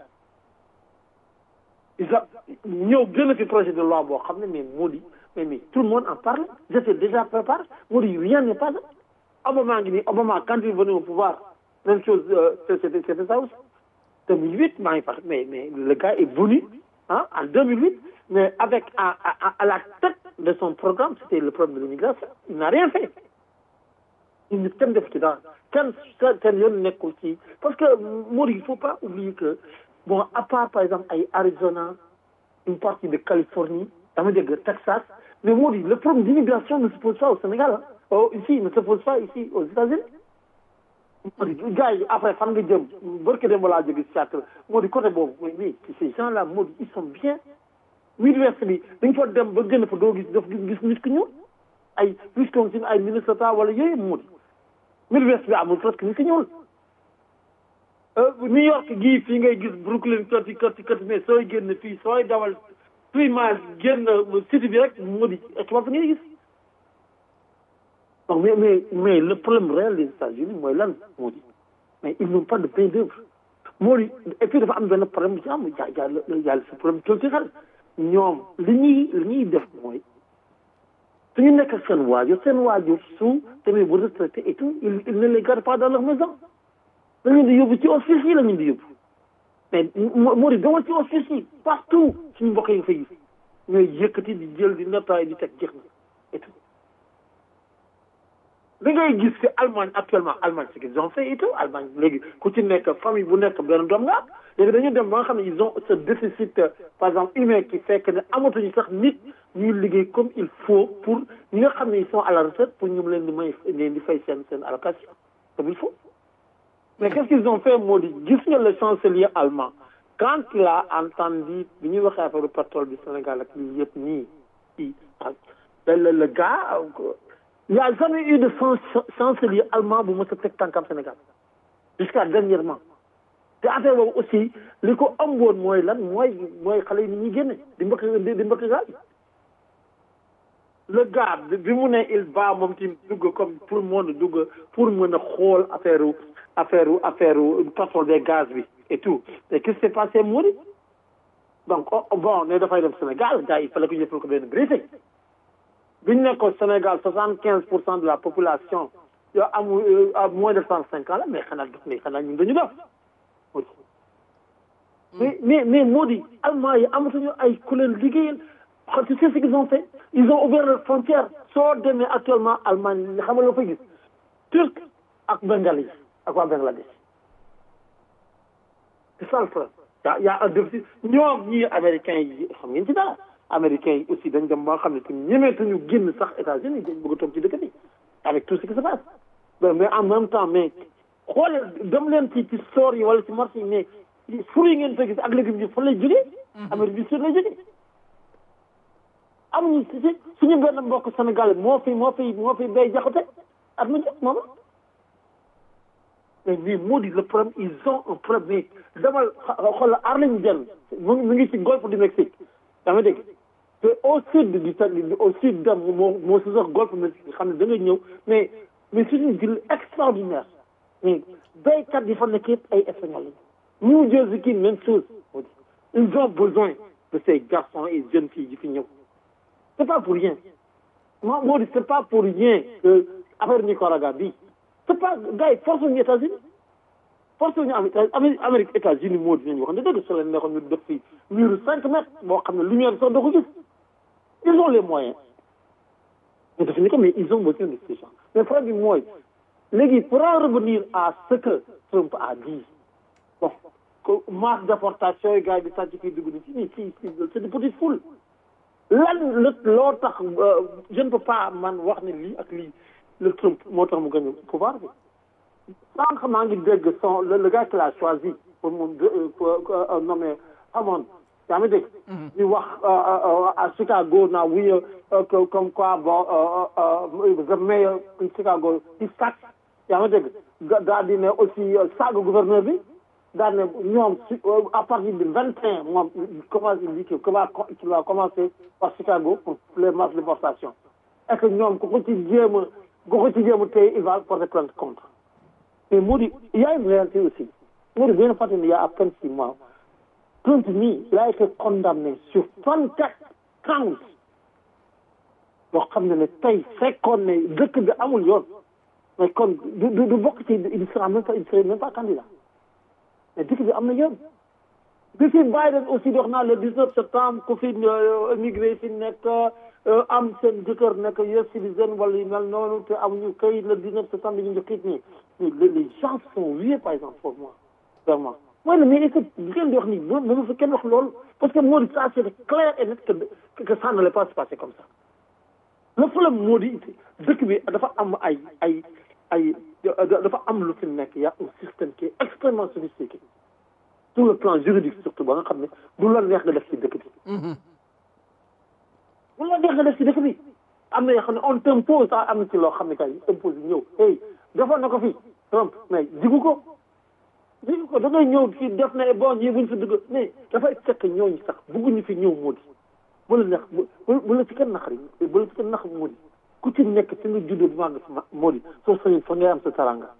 isa ñëw gën a fi projet de loi boo xam ne mais moo di mais mais tout le monde en parle j'étais déjà préparé moo di rien n'est pas Obama ngi nii Obama quand il est venu au pouvoir même chose c'était c'était ça aussi 2008 maa ngi fàttali mais mais le gars est venu ah en 2008 mais avec à, à, à la tête de son programme c'était le problème de l'immigration il n'a rien fait il ne kenn def ci dara kenn kenn yoon nekkul ci parce que moo di il faut pas oublier que bon à part par exemple ay Arizona une partie de Californie dama dégg Texas mais moo di le problème d'immigration ne se pose pas au Sénégal ah oh ici il ne se pose pas ici aux États-Unis moo di gars yi après fan nga jëm barke dem balaa jóge Seattle moo di côté boobu mais mais ces gens là moo di ils sont bien Midwest bi dañ fa dem ba gën a fa doo gis daf gis nit ku ñuul ay Wisconsin ay Minnesota wala yooyu moo di Midwest bi amul presque nit ku ñuul New York gii fii ngay gis Brooklyn kati kati kati mais sooy génn fii sooy dawal three miles génn city bi rek moo di tubaab ngay gis donc mais mais mais le problème réel des États-Unis mooy lan moo di mais ils n'ont pas de main d'œuvre moo di et puis dafa am benn problème bu ci am y a y a ce problème culturel ñoom li ñuy li ñuy def mooy suñu nekk ak seen waajur seen waajur su tamit bu retraité et tout ils ils ne les gardent pas dans leur maison la ñu di yóbbu ci office yi la ñu di yóbbu mais moo di demal ci office yi partout suñu mbokk yi fa gis ñooy yëkkati di jël di nettoyer di teg jeex na et tout da ngay gis que Allemagne actuellement Allemagne ce qu'ils ont fait et tout Allemagne léegi ku ci nekk famille bu nekk benn doom nga am léegi dañu dem ba nga xam ne ils ont ce déficit par exemple humain qui fait que ne amatuñu sax nit ñuy liggéey comme il faut pour ñi nga xam ne ils sont à la retraite pour ñu leen di may leen di fay seen seen allocation comme il faut mais qu'est-ce qu'ils ont fait moo di gis nga le chancelier allemand quand il a entendu bi ñuy waxee affaire pétrole bi Sénégal ak lii yëpp nii i le le gars il n'y a jamais eu de chancelier allemand bu mos a teg tànkam Sénégal jusqu'à dernièrement te affaire boobu aussi li ko ëmboon mooy lan mooy mooy xale yi ni ñuy génne di mbëkk di mbëkk gaal le gars bi mu ne il va moom ci dugg comme tout le monde dugg pour mën a xool affaire affaire affaire pétrole des gaz bi et tout mais qu'est-ce qui s'est passé moo di donc bon ne dafay dem Sénégal gars yi il fallait que ñu defal ko benn briefing bi ñu nekkoon Sénégal soixante quinze pour cent de la population yoo amul à moins de cent cinq ans la mais xanaa def mais xanaa ñun dañu def mais mais mais moo di allemand yi amatuñu ay ku leen liggéeyal tu sais ce qu'ils ont fait ils ont ouvert leurs frontières soo demee actuellement Allemagne li xam nga loo fay gis turc ak bengali ak waa Bangladesh c'est ça le problème yaa yaa un déficit ñoom ñii américains yi xam ngeen ci dara américains yi aussi dañ dem ba nga xam ne tamit ñemeetuñu génn sax États-Unis dañ bëgg a toog ci dëkk bi avec tout ce qui se passe mais en même temps mais xoolal dem leen ci ci store yi wala ci marché yi mais fruits yi ngeen fa gis ak légumes yi fan lay jógee Amérique du Sud lay jógee amuñu si si suñu benn mbokk Sénégal moo fi moo fi moo fi bay jaxate at ma jot moom mais mais moo di le problème ils ont un problème mais demal xool Arlington mu ngi mu ngi ci golfe du Mexique yaa ngi dégg te au sud du au sud dem moo moo si sax golfe du Mexique xam ne da nga ñëw mais mais c'est une ville extraordinaire mais béykat yi fa nekk yëpp ay espagnol la New Jersey kii même chose ils ont besoin de ces garçons et jeunes filles yi fi ñëw c'est pas pour rien moo moo di c'est pas pour rien que affaire Nicaragua bi c'est pas gars yi force ñu États-Unis force ñu am Amérique États-Unis moo di nañu wax ne dëgg su leen neexoon ñu def fi mur cinq mètres boo xam ne lumière sax doo ko gis ils ont les moyens mais def ni ko mais ils ont besoin de ces gens mais problème bi mooy léegi pour en revenir à ce que Trump a dit bon que masse déportation yi gars yi di sàcc fii dugg ni ci nii fii fii c'est des petites foules lan la loo tax je ne peux pas man wax ne lii ak lii le Trump moo tax mu gagné pouvoir bi sànq maa ngi dégg son le gars qu'il a choisi pour mu pour nommer Hammond yaa ngi dégg di wax à Chicago now oui comme quoi bon the mayor in Chicago he sucks yaa ngi dégg daal di ne aussi saaga gouverneur bi daal ne ñoom à partir du vingt et un moom commencé di kii qui va qui va commencer par Chicago pour les masses de déportation et que ñoom ku ko ci jéem a ku ko ci jéem a tey il va porter plainte contre mais moo di il y a une réalité aussi moo di benn fàttali il y a à peine six mois Trump mi il a été condamné sur vingt quatre counts yoo xam ne ne tey fekkoon ne dëkk bi amul yoon mais kon du du du bokk ci il sera même pas il serait même pas candidat mais dëkk bi am na yoon bi fi Biden aussi wax naa le 19 septembre ku fi immigré fi nekk am seen jëkkër nekk US citizen wala yu mel noonu te amuñu kayit le 19 septembre ñu njëkk it nii les gens sont hués par exemple pour moi vraiment mooy ne mais écoute li ngeen di wax nii moom moom fa kenn wax loolu parce que moo di ça c'est clair et net que que ça n'allait pas se passer comme ça le problème moo di dëkk bi dafa am ay ay ay dafa am lu fi nekk y a un système qui est extrêmement sophistiqué sur le plan juridique surtout ba nga xam ne du la neex nga def ci dëkk bi du la neex nga def ci dëkk bi am na yoo xam ne on t'impose sax am na ci loo xam ne kay impose ñëw hey defoon na ko fi Trump mais jigu ko jigu ko da ngay ñëw fii def na bon ñii buñ fi dugg mais dafay fekk ñooñu sax bugguñu fi ñëw moo di bu la neex bu bu la ci kenn naqari bu la ci kenn naq moo di ku ci nekk fi nga juddoo bi maa nga moo di soo sañoon fa ngay am sa taranga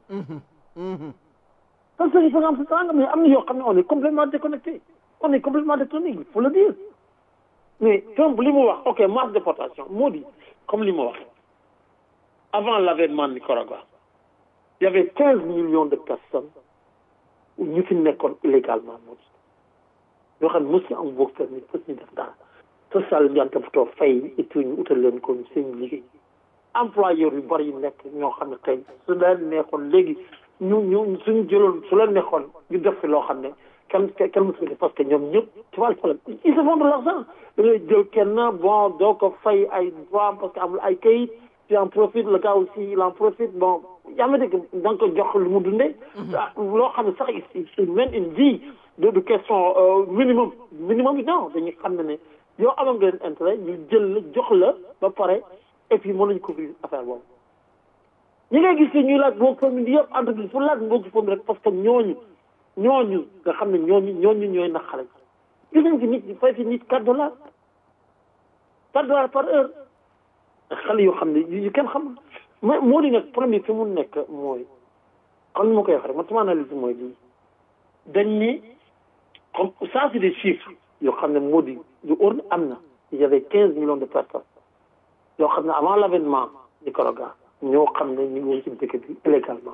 soo sañoon fa nga am sa taranga mais am na yoo xam ne on est complètement déconnecté on est complètement déconnecté il faut le dire mais Trump li mu wax ok masse déportation moo di comme li ma wax avant l'avènement de Nicaragua il y avait quinze millions de personnes ñu fi nekkoon illégalement moo di yoo xam ne mosu am work permit fas ñu def dara social bi daan toppatoo fay et tout ñu utal leen ko seen liggéey employeur yu bari yu nekk ñoo xam ne tey su leen neexoon léegi ñu ñu suñu jëloon su leen neexoon ñu def fi loo xam ne kenn kenn mosu ko parce que ñoom ñëpp tu vois le problème ils se font de l'argent da ngay jël kenn bon doo ko fay ay droit parce que amul ay kayit tu en profites le gars aussi il en profite bon yaa ma dégg da nga ko jox lu mu dundee loo xam ne sax il mène une vie de de question minimum minimum yi non dañuy xam ne ne yow amoon nga leen intérêt ñu jël la jox la ba pare et puis mën nañu couvrir affaire boobu ñi ngay gis ñuy laaj boo famille yëpp entreprise pour laaj boo ci famille rek parce que ñooñu ñooñu nga xam ne ñooñu ñooñu ñooy nax xale gis nañ fi nit ñi fay fi nit quatre dollars quatre dollars par heure xale yoo xam ne yu kenn xam mais moo di nag premier fi mu nekk mooy comme ni ma koy waxee rek man sama analyse mooy lii dañ ni comme ça c'est des chiffres yoo xam ne moo di lu ur am na il y avait quinze millions de personnes yoo xam ne avant l'avènement Nicaragua ñoo xam ne ñu ngi woon ci dëkk bi illégalement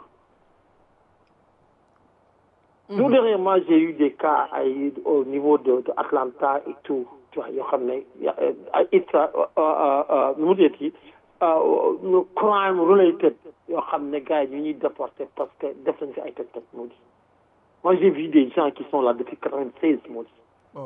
tout dernièrement j'ai eu des cas ay au niveau de de Atlanta et tout tu vois yoo xam ne it nu mu deeti crime related yoo xam ne gars yi ñu ñuy déporté parce que def nañ fi ay toj toj moo di moi j'ai vu des gens qui sont là depuis quatre-vingt-seize moo di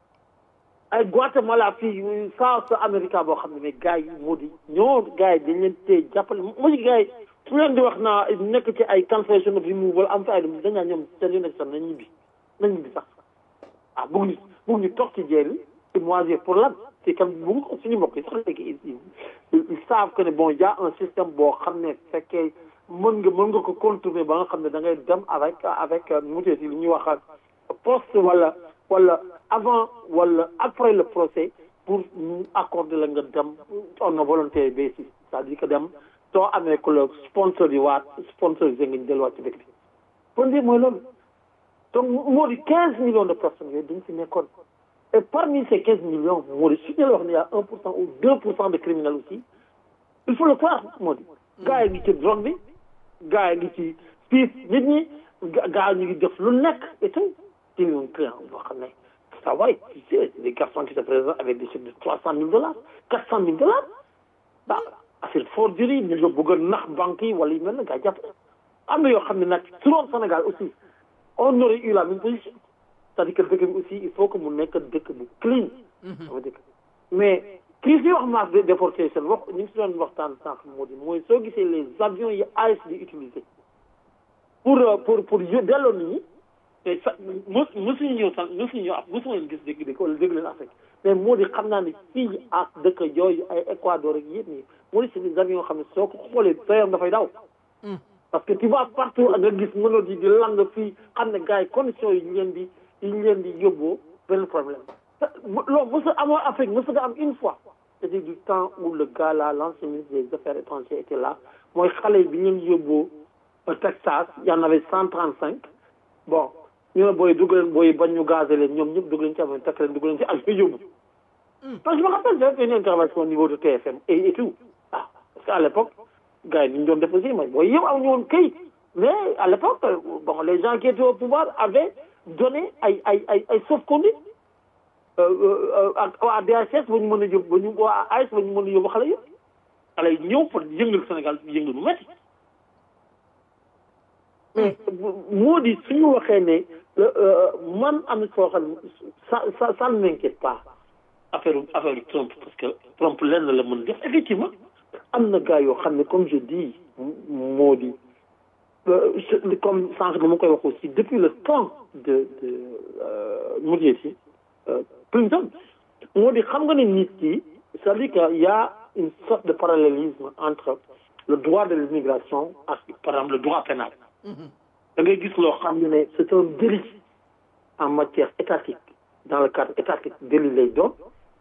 ay Guatemala fii South America boo xam ne mais gars yi moo di ñoo gars yi dañ leen tee jàppale moo di gars yi su leen di wax naa nekk ci ay cancellation of removal am fa ay dem dañ naa ñoom seen yu nekk sax nañ ñibbi nañ ñibbi sax ah bëgg ñu bëgg ñu toog ci jeel yi te moisir pour lan c'est comme bu nga suñu mbokk yi sax léegi ils savent que ne bon y a un système boo xam ne fekkee mën nga mën nga ko contourner ba nga xam ne da ngay dem avec avec mutee si li ñuy wax poste wala wala avant wala après le procès pour ñu accorder la nga dem on a volonté basis c'est-à-dire que dem soo amee ku la sponsor yi waat sponsorisé nga ñu delluwaat ci dëkk bi pour dire mooy loolu donc moo di quinze millions de personnes yooyu dañ fi nekkoon et parmi ces quinze millions moo di su ñu la wax ne y a un pour cent ou deux pour cent de criminels aussi il faut le croire moo di gars yi ngi ci drogue bi gars yi ngi ci piis nit ñi gars yi ñu ngi def lu nekk et tout ci un client boo xam ne ça va tu sais des garçons qui se présentent avec des chèques de trois cent mille dollars quatre cent mille dollars ah affaire forgerie ñu nga bëgg a nax banque yi wala yu mel na gars jàpp am na yoo xam ne nag su doon Sénégal aussi on aurait eu la même position c'est-à-dire que dëkk bi aussi il faut que mu nekk dëkk bu clean sama dëkk mais kii si wax masse de déportation wax ñu ngi si doon waxtaan sànq moo di mooy soo gisee les avions yi AIS di utiliser pour pour pour delloo nit ñi te sa mos mosuñu ñëw sax mosuñu ñëw ak mosuma leen gis dégg dégg wala dégg leen Afrique mais moo di xam naa ne fii ak dëkk yooyu ay Équateur ak yëpp nii moo di c'est des avions yoo xam ne soo ko xoolee sa yaram dafay daw parce que tu vas partout nga gis mënoo di di lang fii xam ne gars yi conditions yi ñu leen di yi ñu leen di yóbboo benn problème loolu mosu amoo Afrique mosu nga am une fois c'est-à-dire du temps où le gars là l'ancien ministre des affaires étrangères était là mooy xale bi ñu leen yóbboo Texas y en avait cent trente cinq bon ñu ne booy dugg leen booy bañ ñu gazé leen ñoom ñëpp dugg leen ci avion takk leen dugg leen ci avion yóbbu parce que je me rappelle j'avais fait une intervention au niveau de TFM et et tout ah parce que à l'époque gars yi ni ñu doon def aussi mooy booy yëpp amuñu woon këyit mais à l'époque bon les gens qui étaient au pouvoir avaient donné ay ay ay ay sauf-conduit ak waa DHS ba ñu mën a yóbbu ba ñu waa AIS ba ñu mën a yóbbu xale yëpp xale yi ñëw pour yëngal Sénégal yëngal bu métti mais moo di suñu waxee ne man am na foo xam ne ça ça ça ne m'inquiète pas affaire affaire Trump parce que Trump lenn la mën def effectivement am na gars yoo xam ne comme je dis moo di comme sànq dama koy wax aussi depuis le temps de de mu jeeti Clinton moo di xam nga ne nit ki c'est-à-dire que y a une sorte de parallélisme entre le droit de l'immigration ak par exemple le droit pénal da ngay gis loo xam ne c'est un délit en matière étatique dans le cadre étatique délit lay doon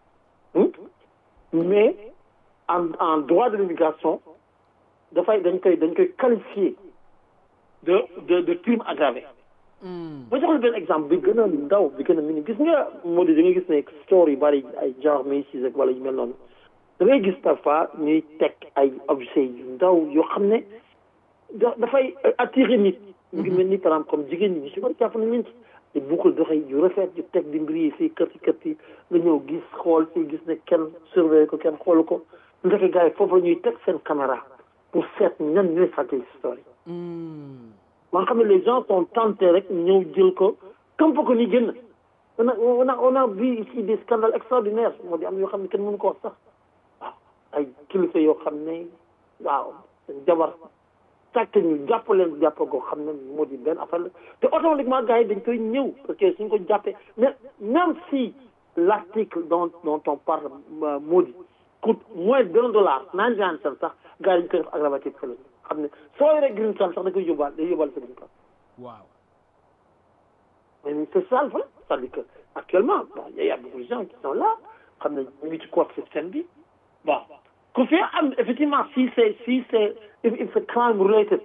mais en en droit de l'immigration dafay dañ koy dañ koy qualifier de de de crime aggravé ma jox la benn exemple bi gën a ndaw bi gën a mini gis nga moo di da ngay gis ne store yu bari ay genre Macy's ak wala yu mel noonu da ngay gis parfois ñuy teg ay objets yu ndaw yoo xam ne da dafay attirer nit mu ngi mel ni par exemple comme jigéen ñi ñu si bari jàpp nañ leen ci te buukul doxee yu rafet yu teg di mbir yi fii kër ci kër ci nga ñëw gis xool fii gis ne kenn surveiller ko kenn xoolu ko ndeke gars yi foofu la ñuy teg seen caméra pour seet ñan ñooy sàcc histoire yi man xam ne les gens sont tentés rek ñëw jël ko comme ko ni génn on a on a on a vu ici des scandales extraordinaires moo di am yoo xam ne kenn mënu ko wax sax waaw ay kilifa yoo xam ne waaw seen jabar sàcc ñu jàpp leen jàpp goo xam ne moo di benn affaire la te automatiquement gars yi dañ koy ñëw parce que suñ ko jàppee mais même si l'article dont dont on parle moo di coûte moins d'un dollar naan naan sax gars yi dañ koy def aggravatif fële xam ne soo yoree green card sax da koy yóbbaale day yóbbaale sa green card waaw mais c'est ça le problème c'est-à-dire que actuellement bon il y a beaucoup de gens qui sont là xam ne ñu ngi ci code système bi bon ku fi am effectivement si c'est si c'est if it's a crime related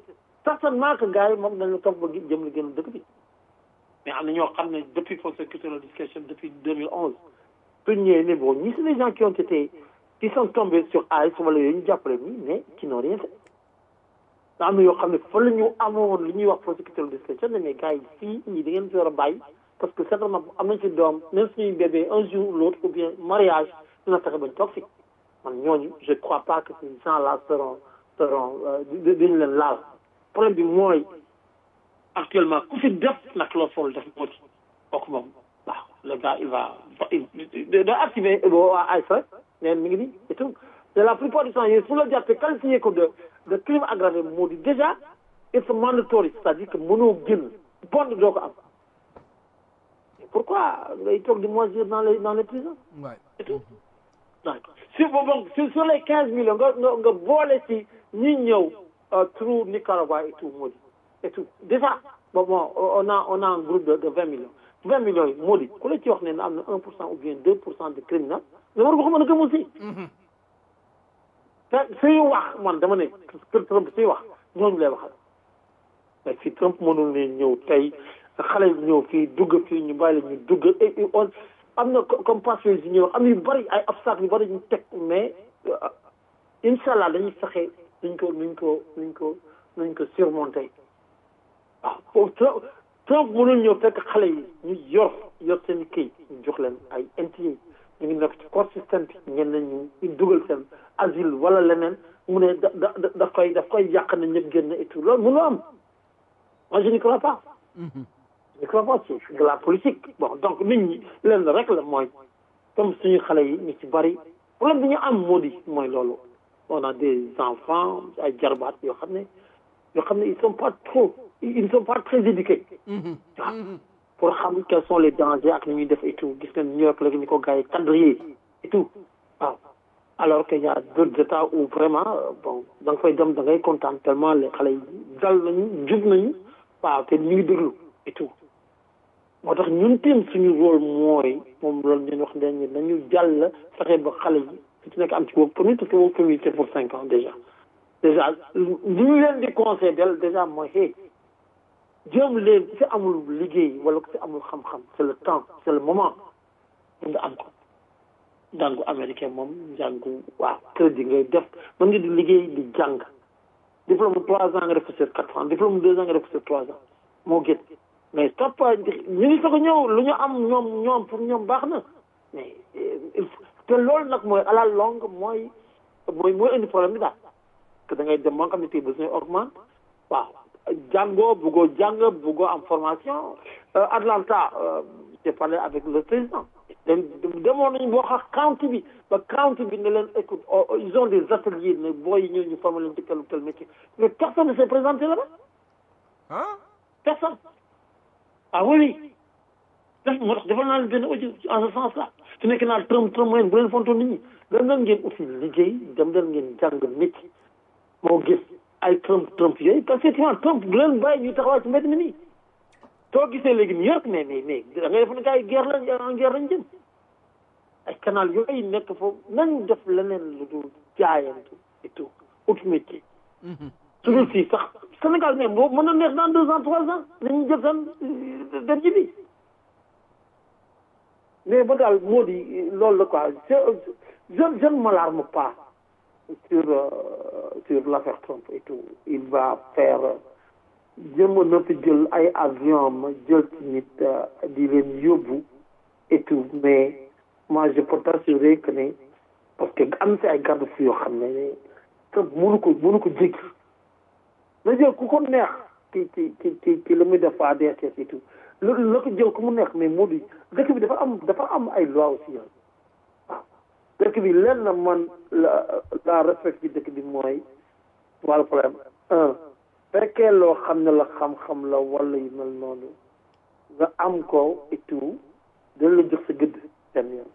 certainement que gars yi moom dañu topp ba jëm li gën dëkk bi mais am na ñoo xam ne depuis force culturelle discussion depuis 2011 suñ ñëwee ne bon ñi c'est des gens qui ont été qui sont tombés sur AIS wala yooyu ñu jàppale ñi mais qui n'ont rien fait am na yoo xam ne fa la ñu amoon li ñuy wax force culturelle discussion ne mais gars yi fii ñii da ngeen fi war a bàyyi parce que certainement am nañ ci doom même suñuy bébé un jour ou l'autre ou bien mariage dina fexe bañ toog fi man ñooñu je crois pas que ces gens là seront seront dañu leen laal problème bi mooy actuellement ku fi def nag loo fool def moo ci kooku moom waaw le gars il va il da activer waa AISA neen mi ngi nii et tout de la plupart du temps yooyu su la jàppee qualifié ko de de crime aggravé moo di déjà il se mandatory c'est-à-dire que mënoo génn bond doo ko am pourquoi ngay toog di moisir dans les dans les prisons et tout donc sur bon sur les quinze millions nga nga nga boole ci ñi ñëw through Nicaragua et tout moo di et tout déjà bon bon on a on a un groupe de de vingt millions vingt millions yi moo di ku la ci wax ne am na un pour cent ou bien deux pour cent de criminels nga war ko mën a gëm aussi te suy wax man dama ne kër Trump suy wax ñooñu lay waxal mais si Trump mënul ne ñëw tey xale yi ñëw fii dugg fii ñu bàyyi la ñu dugg et on am na comme passé yi ñëw am yu bëri ay obstacles yu bëri ñu teg mais incha allah dañuy fexe nuñ ko nuñ ko nuñ ko nuñ ko surmonter waaw Trump Trump mënul ñëw fekk xale yi ñu yor yor seen i këy ñu jox leen ay NTA ñu ngi nekk ci court système bi ñenn ñu ñu dugal seen asile wala leneen mu ne da da daf koy daf koy yàq na ñëpp génn et tout loolu mënul am moi je n'y crois pas. je ne crois pas c'est de la politique bon donc nit ñi leen rek la mooy comme suñu xale yi ñu ci bari problème bi ñu am moo di mooy loolu on a des enfants ay jarbaat yoo xam ne yoo xam ne ils sont pas trop ils ne sont pas très éduqués waaw pour xam quels sont les dangers ak ni ñuy def et tout gis nga New York léegi ni ko gars yi quadrillé et tout waaw alors que y a d'autres états où vraiment bon da nga fay dem da ngay kontaan tellement les xale yi dal nañu jub nañu waaw te ñu ngi déglu et tout moo tax ñun tim suñu rôle mooy moom loolu ñun wax nañu nañu jàll fexe ba xale yi su ci nekk am ci work permit parce que work permit c'est pour cinq ans déjà déjà li ñu leen di conseil del déjà mooy hey jéem leen ku fi amul liggéey wala ku fi amul xam-xam c'est le temps c'est le moment nga am ko njàngu américain moom njàngu waaw crédit ngay def mën nga di liggéey di jàng diplôme trois ans nga def ko sur quatre ans diplôme deux ans nga def ko sur trois ans moo gën mais topp ñu ngi soog a ñëw lu ñu am ñoom ñoom pour ñoom baax na mais te loolu nag mooy à la longue mooy mooy mooy indi problème bi daal que da ngay dem ba nga xam ne tey besoin augmente waaw jàngoo buggoo jàng buggoo am formation Atlanta j'ai parlé avec le président demoon nañu boo xam county bi ba county bi ne leen écoute ils ont des ateliers ne booy ñëw ñu former leen ci tel ou tel métier mais personne ne s'est présenté là-bas ah personne ah oui def moo tax defal naa leen benn audio en ce sens là su nekk naa Trump Trump mooy bu leen fontoon nit ñi dem leen ngeen aussi liggéey dem leen ngeen jàng métier moo gis ay Trump Trump yooyu parce que effectivement Trump bu leen bàyyi ñuy taxawaay ci mbedd mi nii soo gisee léegi New York mais mais mais da ngay def ne gars yi guerre lañ en guerre lañ jëm ay canal yooyu nekk foofu nañ def leneen lu dul jaayantu et tout ut métier su dul si sax Sénégal mais boobu mën na neex dans deux ans trois ans nañu jël seen dem ji bi mais ba daal moo di loolu la quoi je je je ne m'alarme pas sur euh, sur l'affaire Trump et tout il va faire jëm na fi jël ay avion ma jël ci nit di leen yóbbu et tout mais moi je peux t'assurer que ne parce que am si ay garde-fous yoo xam ne Trump mënu ko mënu ko jéggi na jël ku ko neex ci ci ci ci ci la muy def fa ADSS et tout loolu la ko jël ku mu neex mais moo di dëkk bi dafa am dafa am ay loi aussi yoon waaw dëkk bi lenn na man la la respect bi dëkk bi mooy wàllu problème un fekkee loo xam ne la xam-xam la wala yu mel noonu nga am ko et tout dana la jox sa gëdd seen yoon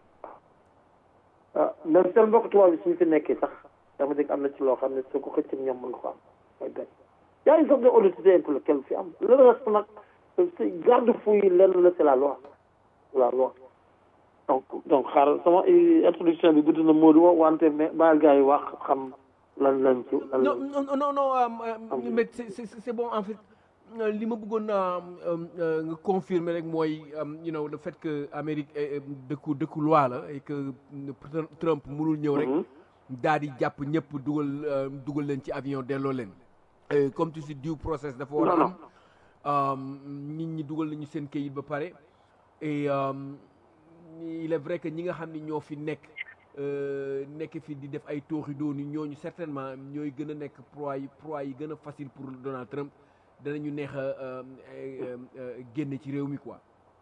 waaw même seen mbokk tubaab bi suñu fi nekkee sax dama dégg am na ci loo xam ne soo ko xëccee ñoom mën nga ko am mooy benn yaa ngi soog de honnêteté intellectuelle fi am le reste nag garde-fou yi lenn la c'est la loi la loi donc donc xaaral sama introduction bi gudd na Modou wante mais baal gars yi wax xam lan lañ ci lan non lañ non non non euh, euh, mais c'est c'est c'est bon en fait euh, li ma bëggoon euh, euh, euh, nga confirmer rek mooy euh, you know le fait que Amérique eh, eh, dëkku dëkku loi la et que euh, Trump mënul ñëw rek daal di jàpp ñëpp dugal euh, dugal leen ci avion delloo leen Euh, comme tu dis due process dafa war a Non, am euh, nit ñi dugal nañu seen kayit ba pare et euh, il est vrai que ñi nga xam ni ñoo fi nekk euh, nekk fi di def ay tooxi dooni ñooñu certainement ñooy gën a nekk proie yi proie yi gën a facile pour Donald Trump danañu neex a euh, euh, euh, génne ci réew mi quoi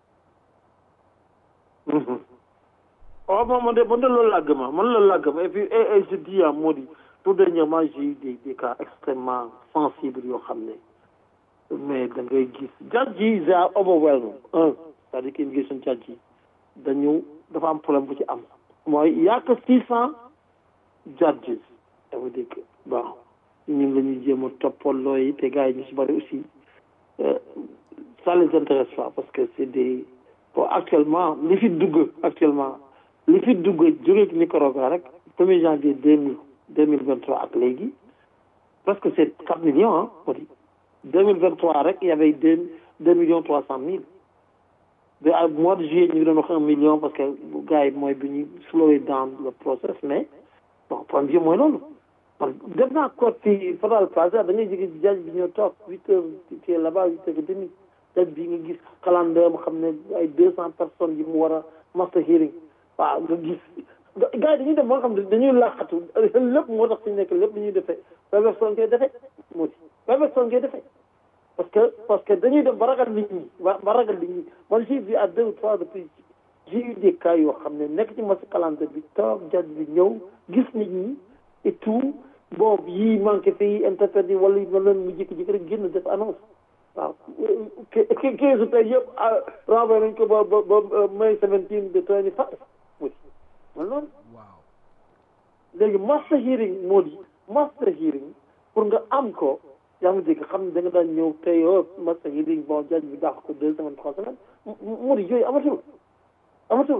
waaw man man de man de loolu laa gëm ah man loolu laa gëm et puis et, et je dis à Modi tout dernièrement j'ai eu des des cas extrêmement sensibles yoo xam ne mais da ngay gis judge yi they are overwhelmed un c'est-à-dire que immigration judge yi dañu dafa am problème bu ci am mooy y a que six cent judges ça veut dire que bon ñun la ñuy jéem a toppaloo yi te gars yi ñu si bëri aussi euh, ça les intéresse pas parce que c'est des bon actuellement li fi dugg actuellement li fi dugg jóge Nicaragua rek premier janvier deux mille deux mille vingt trois ak léegi presque c'est quatre millions ah moo di deux mille vingt trois rek il y avait deux deux millions trois cent mille de à mois de juillet ñu ngi doon wax un million parce que gars yi mooy bi ñu slow down le process mais bon problème bi mooy loolu man def naa code fii Fadal Plaza da ngay jóge jaj bi ñoo toog huit heures tu es là-bas huit heures et demi jaj bi nga gis calendrier mu xam ne ay deux cent personnes yi mu war a master hearing waaw nga gis gars yi dañuy def moo xam ne dañuy laqatu lépp moo tax suñu nekk lépp li ñuy defee Weberson koy defee moo di Weberson koy defee parce que parce que dañuy dem ba ragal nit ñi ba ba ragal nit ñi man j'ai vu à deux ou trois reprises j'ai eu des cas yoo xam ne nekk ci master calendrier bi toog jaj bi ñëw gis nit ñi et tout bon yii manqué fii interprète yi wala ma leen mu jékki-jékki rek génn def annonce waaw quinze tey yëpp renvoyé nañ ko ba ba ba mai seventeen de twenty five oui man loolu waaw léegi master hearing moo di master hearing pour nga am ko yaa ngi dégg xam ne da nga daan ñëw tey oh master hearing bon jaj bi dàq ko deux semaines trois semaines moo di yooyu amatul amatul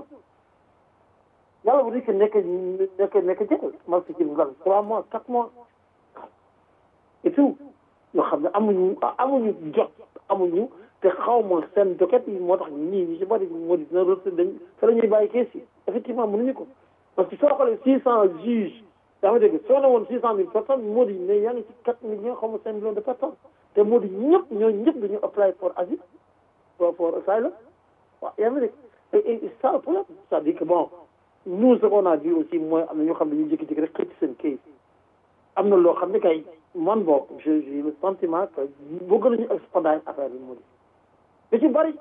yàlla bu dee nekk nekk nekk jël master hearing lan trois mois quatre mois et tout yoo xam ne amuñu amuñu jot amuñu te xaw ma seen docket yi moo tax ñii ñu ci bari moo di dina rëdd dañ fa la ñuy bàyyi kees yi effectivement mënuñu ko parce que soo xoolee six cent juges yaa ngi dégg soo ne woon six cent mille personnes moo di ne yaa ngi ci quatre millions xaw ma cinq millions de personnes te moo di ñëpp ñoo ñëpp dañu apply for asile for for asylum waaw yaa ngi dégg et et ça le problème c'est-à-dire que bon nous ce qu'on a vu aussi mooy am na ñoo xam ne dañuy jékki-jékki rek xëcc seen kees am na loo xam ne kay man boog j'ai j'ai le sentiment que bëgg nañu expedite affaire bi moo di da ci bëri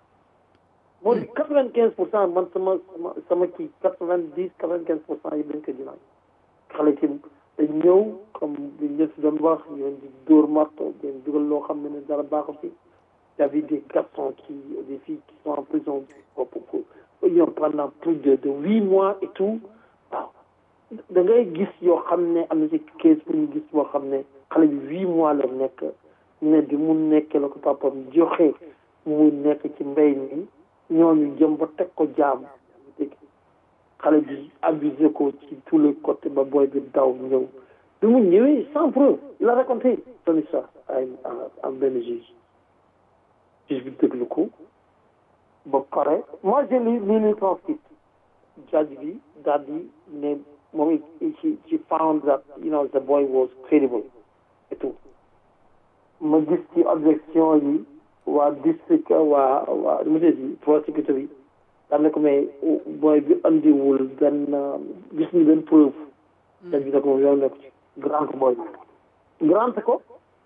moo di quatre vingt quinze pour cent man sama sama sama kii quatre vingt dix quatre vingt quinze pour cent yi dañ ko dinaay xale ci dañ ñëw comme li ñu si doon wax ñu leen di dóor marto dañ dugal loo xam ne ne dara baaxu fi y avait des garçons qui des filles qui sont en prison pour pour pendant plus de de huit mois et tout waaw da ngay gis yoo xam ne am na ci kees bu ñu gis boo xam ne xale bi huit mois la nekk ne bi mu nekkee la ko papam joxe mu nekk ci mbéy mi ñooñu jëm ba teg ko jaam dégg xale bi abusé ko ci tous les côtés ba booy bi daw ñëw bi mu ñëwee sans preuve il a raconté son histoire ay am benn juge juge bi déglu ko ba pare moi j'ai lu lu lu transcript judge bi daal di ne moom she she found that you know the boy was credible et tout ma gis ci objection yi waa district waa waa monsieur di prosecutor bi daan ne ko mais boy bi andiwul benn gis ñu benn preuve dañ bi ne ko moom yow nekk ci grant boy bi grant ko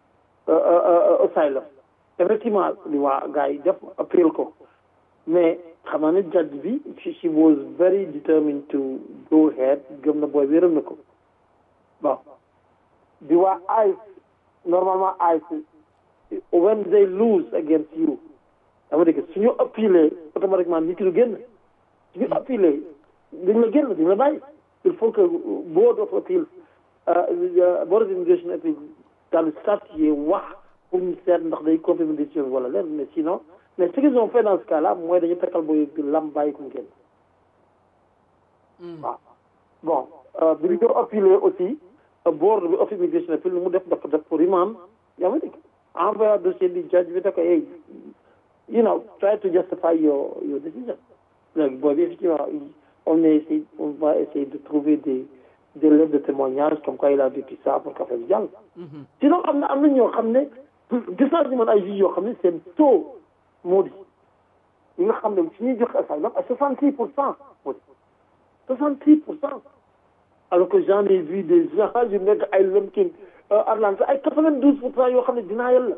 asylum effectivement li waa gars yi def appeal ko mais xam naa ne judge bi she was very determined to go ahead gëm na boy bi yërëm na ko bon di waa ICE normalement ICE when they lose against you dama dégg suñu appeler automatiquement nit ki du génn suñu appeler dañ la génn dañ la bàyyi il faut que board of appeal board of immigration appeal daal di statuer wax pour ñu seet ndax day confirmer décision wala leen mais sinon mais ce qu'ils ont fait dans ce cas là mooy dañu takkal booy bi lam bàyyi ko mu génn waaw bon bi ñu ko appeler aussi board bi office immigration fi lu mu def dafa def pour remand yaa ma dégg envoyé dossier bi judge bi da ko hey you know try to justify your your decision léegi boobu effectivement on est essayé on va essayer de trouver des des lettres de témoignage comme quoi il a vécu ça pour qu'affaire bi jàll sinon am na am na ñoo xam ne gis naa si man ay juges yoo xam ne seen taux moo di ñi nga xam ne su ñuy joxe asylum à soixante six pour cent moo di soixante six pour cent alors que j'en ai vu des gens yu nekk ay Lumpkin Atlanta ay quatre vingt douze pour cent yoo xam ne dinaa yàlla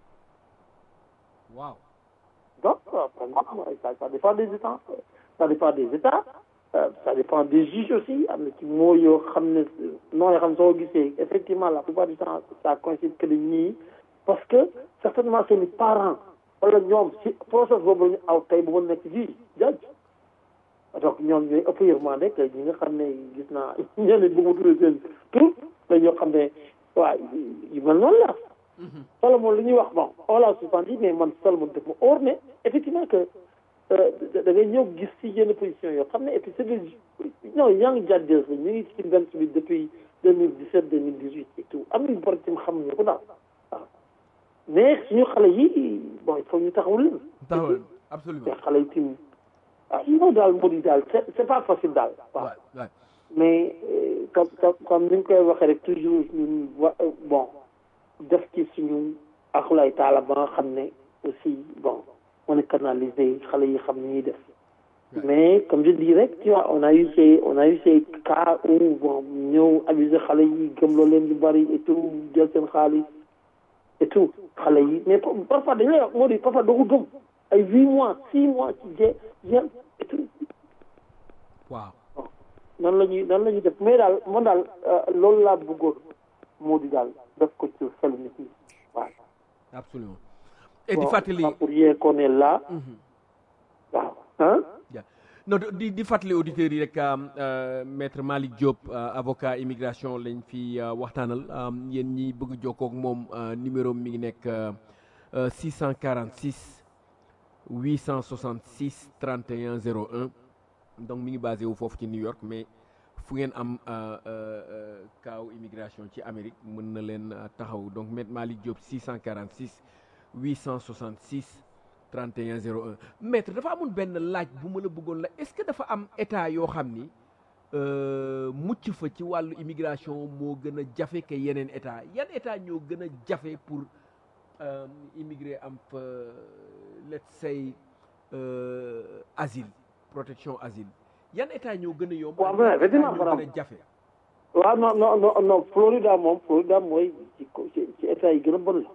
waaw donc ça ça dépend des états ça dépend des états ça dépend des juges aussi am na ci moo yoo xam ne noo yoo xam ne soo gisee effectivement la plupart du temps ça coïncide que ñii parce que certainement seeni parents wala ñoom si process boobu la ñu aw tey bu ma nekk juge judge donc ñoom ñooy ëpp yërmande que ñi nga xam ne gis naa ñeneen bëgg mu tuddee seen tur la ñoo xam ne waaw yu mel noonu la Salomon li ñuy wax bon on l'a suspendu mais man Salomon def ma or ne effectivement que da ngay ñëw gis si yenn position yoo xam ne et puis c'est des non young judges la ñu ngi ci benn bi depuis deux mille dix sept deux mille dix huit et tout am nañu bor tim xamuñu ko daal waaw mais suñu xale yi bon il faut ñu taxawul leen taxawul absolument te xale yi tim ah non daal moo di daal c'est c'est pas facile daal waaw mais comme comme ni ñu koy waxee rek toujours ñun wa bon def ci suñu axulaay taala ba nga xam ne aussi bon on est canalisé xale yi xam ni ñuy def mais comme je dis rek tu vois on a eu ces on a eu ces cas où bon ñëw abuser xale yi gëmloo leen yu bari et tout jël seen xaalis et tout xale yi mais parfois dañu lay wax moo di parfois doo ko gëm ay huit mois six mois ci jé jël et tout waaw nan la ñuy nan la ñuy def mais daal man daal loolu laa bëggoon moo di daal def ko ci xel nit ñi waaw absolument et di fàttali pour yee qu'on est là waaw ah non di di fàttali auditeurs yi rek maître Malick Diop avocat immigration lañ fi waxtaanal yéen ñi bëgg jokkoo ak moom numéro mi ngi nekk 646 866 31 01 donc mi ngi basé wu foofu ci New York mais fu ngeen am kaaw immigration ci Amérique mën na leen taxaw donc maître Malick Diop 646 866 31 01 maître dafa amoon benn laaj bu ma la bëggoon la est-ce que dafa am état yoo xam ni mucc fa ci wàllu immigration moo gën a jafe que yeneen état yan état ñoo gën a jafe pour immigré am fa let's say asile protection asile yan état ñoo gën a yomb waaw mais effectivement ñoo gën a jafe waaw non non non non Florida moom Florida mooy ci ci état yi gën a bon la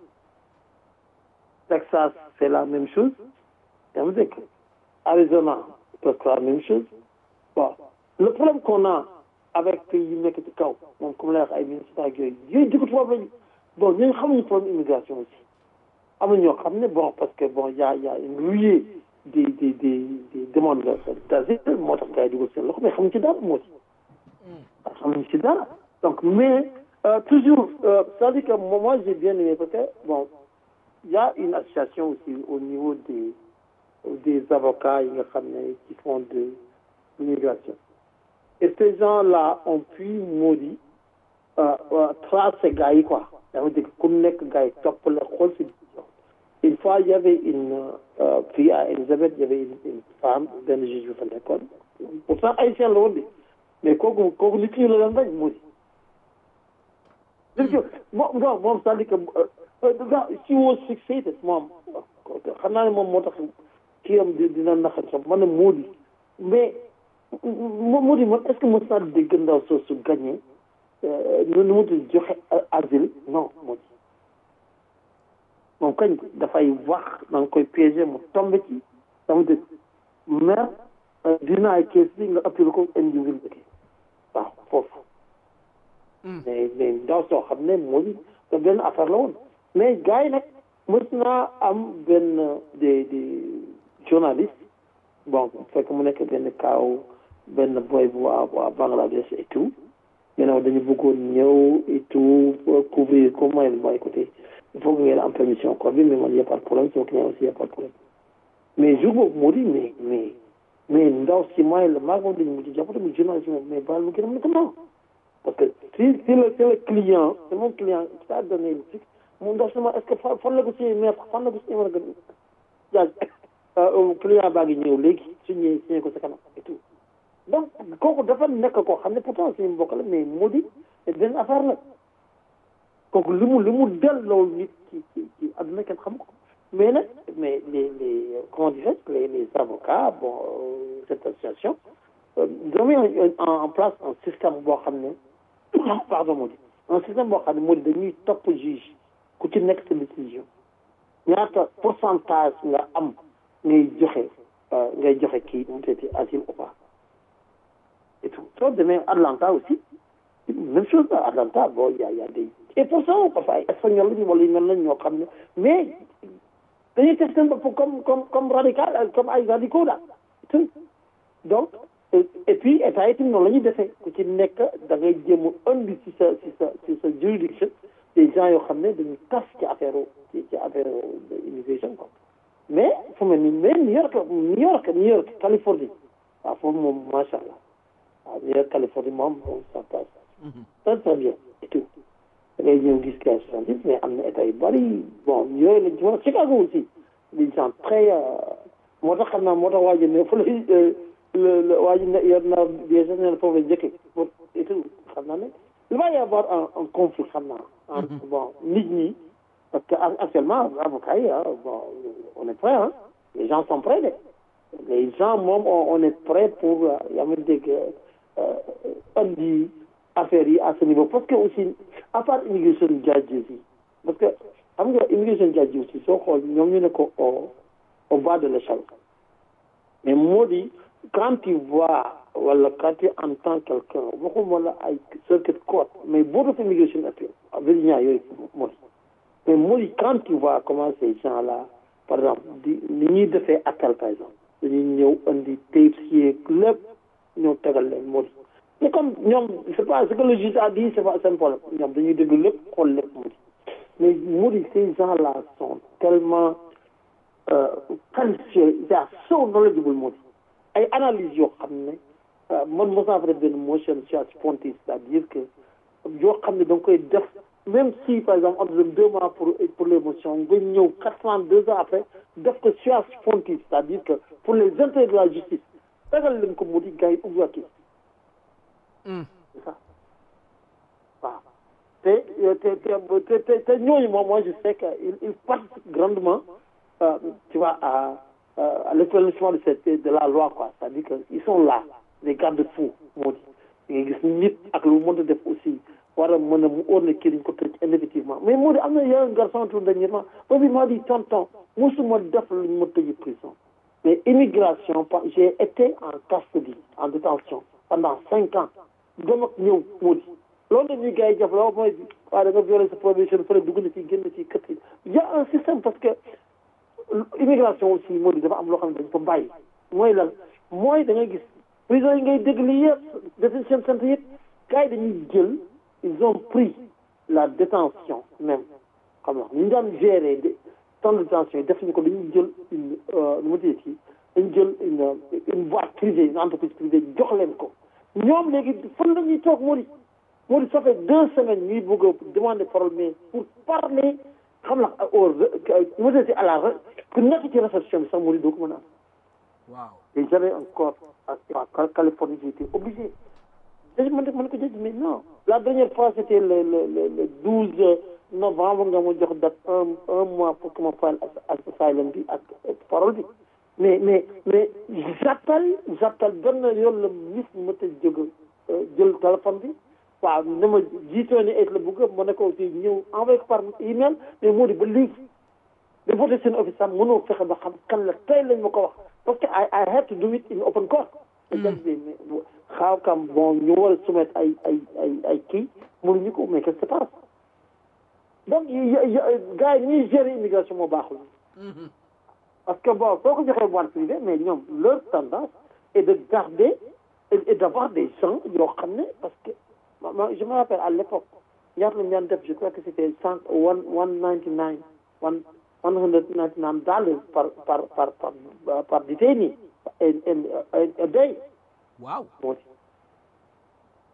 Texas c'est la même chose yaa ngi dégg Arizona presque la même chose bon le problème qu'on a avec pays yi nekk ci kaw moom comme lay wax ay Minnesota ak yooyu yooyu jikko tubaab lañu bon ñooñu xamuñu problème immigration aussi am na ñoo xam ne bon parce que bon y a y a une ruée des des des des demandes d'asile moo tax gars yi dugal seen loxo mais xamuñu ci dara moo ci xamuñu ci dara donc mais toujours c'est-à-dire que moi j'ai bien aimé parce que bon il y a une association aussi au niveau des des avocats yi nga xam ne qui font de l'immigration et ces gens-là ont pu moo di tracer gars yi quoi yaa ngi dégg ku nekk gars yi topp la xool si une fois il y avait une fille à Elisabeth il y avait une, une femme benn juge bi fa nekkoon pourtant haïtien la woon de mais kooku kooku nit ñi la leen bañ moo di moom moom moom c'est-à-dire que she was fixated moom xam naa ne moom moo tax kii am dina naxal sax man ne moo di mais moo di man est-ce que mos naa dégg ndaw soo su gagné nu nu mu tudd joxe asile non moo di moom kañ dafay wax da nga koy piégé mu tombe ci dama dégg mais dinaay kees bi nga appelé ko individu waaw foofu mais mais ndaw soo xam ne moo di te benn affaire la woon mais gars yi nag mës naa am benn des des journalistes bon fekk mu nekk benn kaaw benn boy bu waa waa Bangladesh et tout maintenant dañu bëggoon ñëw et tout couvrir ko mooy mooy écoutez il faut que ngeen am permission quoi bi mais man y a pas de problème sama client aussi y a pas de problème mais jour boobu moo di mais mais mais ndaw si mooy la maa ngi dañu mujj jàppate mu journaliste mais baal mu gën a mën ko non parce que si si le si le client c'est mon client qui a donné le truc mu ndax sama est-ce que fa fan la ko signé maître fan la ko signé war a gën jaaj client baa ngi ñëw léegi su ñëwee signé ko sa kanam et tout donc kooku dafa nekk koo xam ne pourtant suñu mbokk la mais moo di benn affaire la kooku li mu li mu delloo nit ci ci ci àdduna kenn xam ko mais nag mais les les comment dirais-je les les avocats bon euh, cette association euh, ils ont mis en, en, en place un système boo xam ne pardon moo di un système boo xam ne moo di dañuy topp juge ku ci nekk sa décision ñaata pourcentage nga am ngay joxe ngay joxe kii mu teeti asile ou pas et tout soo demee Atlanta aussi même chose à Atlanta bon y a y a des et pour ça parfois ay espagnol lañu wala yu mel nañ ñoo xam ne mais dañuy teg seen bopp comme comme comme radical comme ay radicaux daal donc et puis état yi tamit noonu la ñuy defee ku ci nekk da ngay jéem a indi ci sa ci sa ci sa juridiction des gens yoo xam ne dañuy tas ci affaire ci ci affaire immigration quoi mais fu mel ni mais New York New York New York Californie waaw foofu moom macha allah waaw New York Californie moom moom ça passe très très bien et tout da ngay ñëw gis cas soixante dix mais am na état yu bari bon yooyu lañ ci wax Chicago aussi des gens très moo tax xam naa moo tax waa ji ne fa la le le waa ji ne yor naa bien sûr ne foofu la njëkkee pour et tout xam naa ne il va y avoir un un conflit xam naa entre bon nit ñi parce que actuellement avocat yi bon on est prêt hein les gens sont prêts de les gens moom on est prêt pour yaa ngi dégg andi affaire yi à ce niveau parce que aussi à part immigration judges yi parce que xam nga immigration judges yi aussi soo xool ñoom ñu ne ko au au bas de l'échelle mais moo di quand tu vois wala quand tu entends quelqu'un waxuma la ay circuit court mais board of immigration appeal Virginia yooyu moo di mais moo di quand tu vois comment ces gens là par exemple di ni ñuy defee appel par exemple dañuy ñëw indi tapes yeeg lépp ñëw tegal leen moo di mais comme ñoom c'est pas ce que le juge a dit c'est pas seen problème ñoom dañuy déglu lépp xool lépp moo di mais moo di ces gens là sont tellement qualifiés they are so knowledgeable moo di ay analyse yoo xam ne man mos naa fa def benn motion charge pontis c'est-à-dire que yoo xam ne da nga koy def même si par exemple on te donne deux mois pour pour les motions nga ñëw quatre ans deux ans après def ko charge pontis c'est-à-dire que pour les intérêts de la justice tegal leen ko mu di gars yi ubbiwaat c'est ça waaw te te te te te ñooñu moom moi je sais que il il participe grandement tu vois à à l'établissement de cette de la loi quoi c'est-à-dire que ils sont là les garde-fous moo di nga gis nit ak lu mën a def aussi war a mën a mu óor na kii dañ ko tëj indéfinitivement mais moo di am na yeneen garçon tout dernièrement boobu maa di tonton musuma def lu ñu ma tëj prison mais immigration j'ai été en custody en détention pendant cinq ans dem ak ñëw moo di loolu la ñuy gars yi jëf la mooy waaw da nga violé sa probation fële dugg na ci génn ci kët yi y a un système parce que immigration aussi moo di dafa am loo xam ne dañ ko bàyyi mooy lan mooy da ngay gis prison yi ngay dégg lii yëpp détention centre yëpp gars yi dañuy jël ils ont pris la détention même xam nga ñu daan gérer de temps de détention yi def ñu ko dañuy jël une nu ma tuddee ci dañu jël une une boîte privée une entreprise privée jox leen ko ñoom léegi fan la ñuy toog moo di moo di ça fait deux semaines ñuy bëgg a demander parole mais pour parler xam la au mu dee à la ku nekk ci réception bi sax moo di doo ko mën a am. waaw et j'avais encore à Californie j'ai été obligé. dañu mën mën ko jëj mais non la dernière fois c'était le le le le douze novembre nga ma jox date un un mois pour que ma fayal asylum bi ak parole bi mais mais mais j'appelle j'appelle benn yoon la mis ma ta jóg jël téléphone bi waaw ne ma jiitoo ne et la bëgg ma ne ko aussi ñëw envoyé ko par email mais moo di ba léegi de voté seen office sax mënoo fexe ba xam kan la tey lañ ma ko wax parce que I I had to do it in open court xaaw kam bon ñu war a soumettre ay ay ay ay kii mënuñu ko mais qu'est-ce qui se passe donc gars yi ñuy gérer immigration moo baaxul parce que bon soo ko joxee boîte privée mais ñoom leur tendance est de garder et d'avoir des gens yoo xam ne parce que je me rappelle à l'époque ñaata lañu daan def je crois que c'était cent one one ninety nine one one hundred ninety nine dollars par par par par par détenu a day waaw moo di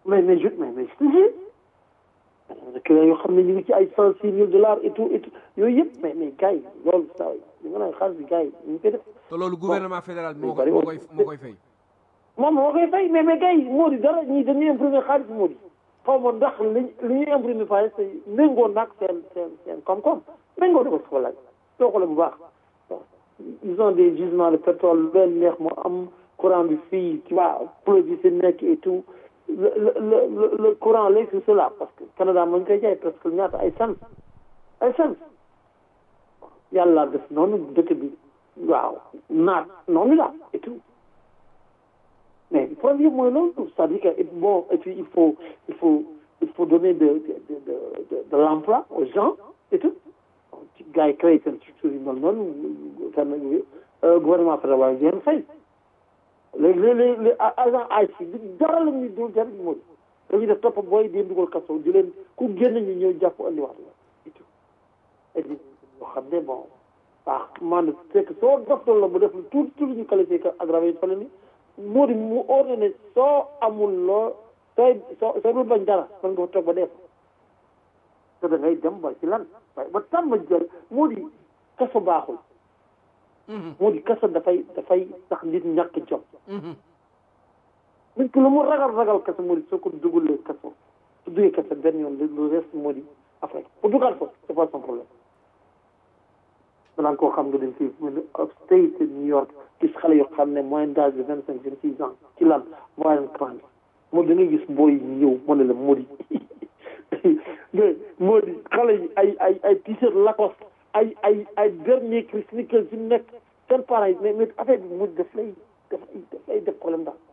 mais mais je mais mais je te jure clients yoo xam ne ñu ngi ci ay cent six mille dollars et tout et tout yooyu yëpp mais mais gars yi loolu saa yi nga naan xaalis bi gars yi ñu ngi koy def te loolu gouvernement fédéral moo bari koy moo woon. koy moo koy fay moom moo koy fay mais mais gars yi moo di dara ñii dañuy imprimer xaalis moo di xaw ma ndax li li ñuy imprimer xaalis te méngoo naag seen seen seen koom-koom méngoo na ko si walaay soo xoolee bu baax ils ont des gisements de pétrole lu leen neex moo am courant bi fii tu vois produit si nekk et tout le le le le- le courant léegi c'est cela parce que Canada moo ñu koy jaay parce que ñaata ay cent ay cent yàlla def noonu dëkk bi waaw naat noonu la et tout mais le problème mooy loolu c'est-à-dire que et bon et puis il faut il faut il faut donner de de de de, de, de l'emploi aux gens et tout ci gars yi créé seen structure yi mel noonu fenn euh, gouvernement fédéral di leen fay léegi léegi les agent AIC bi dara la ñuy dul dara mooy dañuy def topp booy di dugal kaso di leen ku génn ñu ñëw jàpp andiwaat la et tout et puis yoo xam ne bon ah man c'est que soo doftoon la mu def lu tout tout lu ñu qualifié que aggravé fa la ni moo di mu ordonné ne soo amul loo sooy soo soo dul bañ dara mën nga fa toog ba dee te da ngay dem ba ci lan waaye ba tàmm jël moo di kaso baaxul moo di kaso dafay dafay tax nit ñàkk jom nit ki lu mu ragal ragal kaso moo di soo ko dugalee kaso su duggee kaso benn yoon lu reste moo di après bu dugal ko c'est pas son problème balaa koo xam nga dem fii mu ne upstate New York gis xale yoo xam ne moyen d'âge de vingt cinq vingt six ans ci lan violent crime moo da ngay gis booy ñëw mu ne la moo di mais moo di xale yi ay ay ay t-shirt Lacoste ay ay ay dernier cri sneakers yu nekk seen parents yi mais mais affaire bi mu daf lay daf lay daf lay def problème daal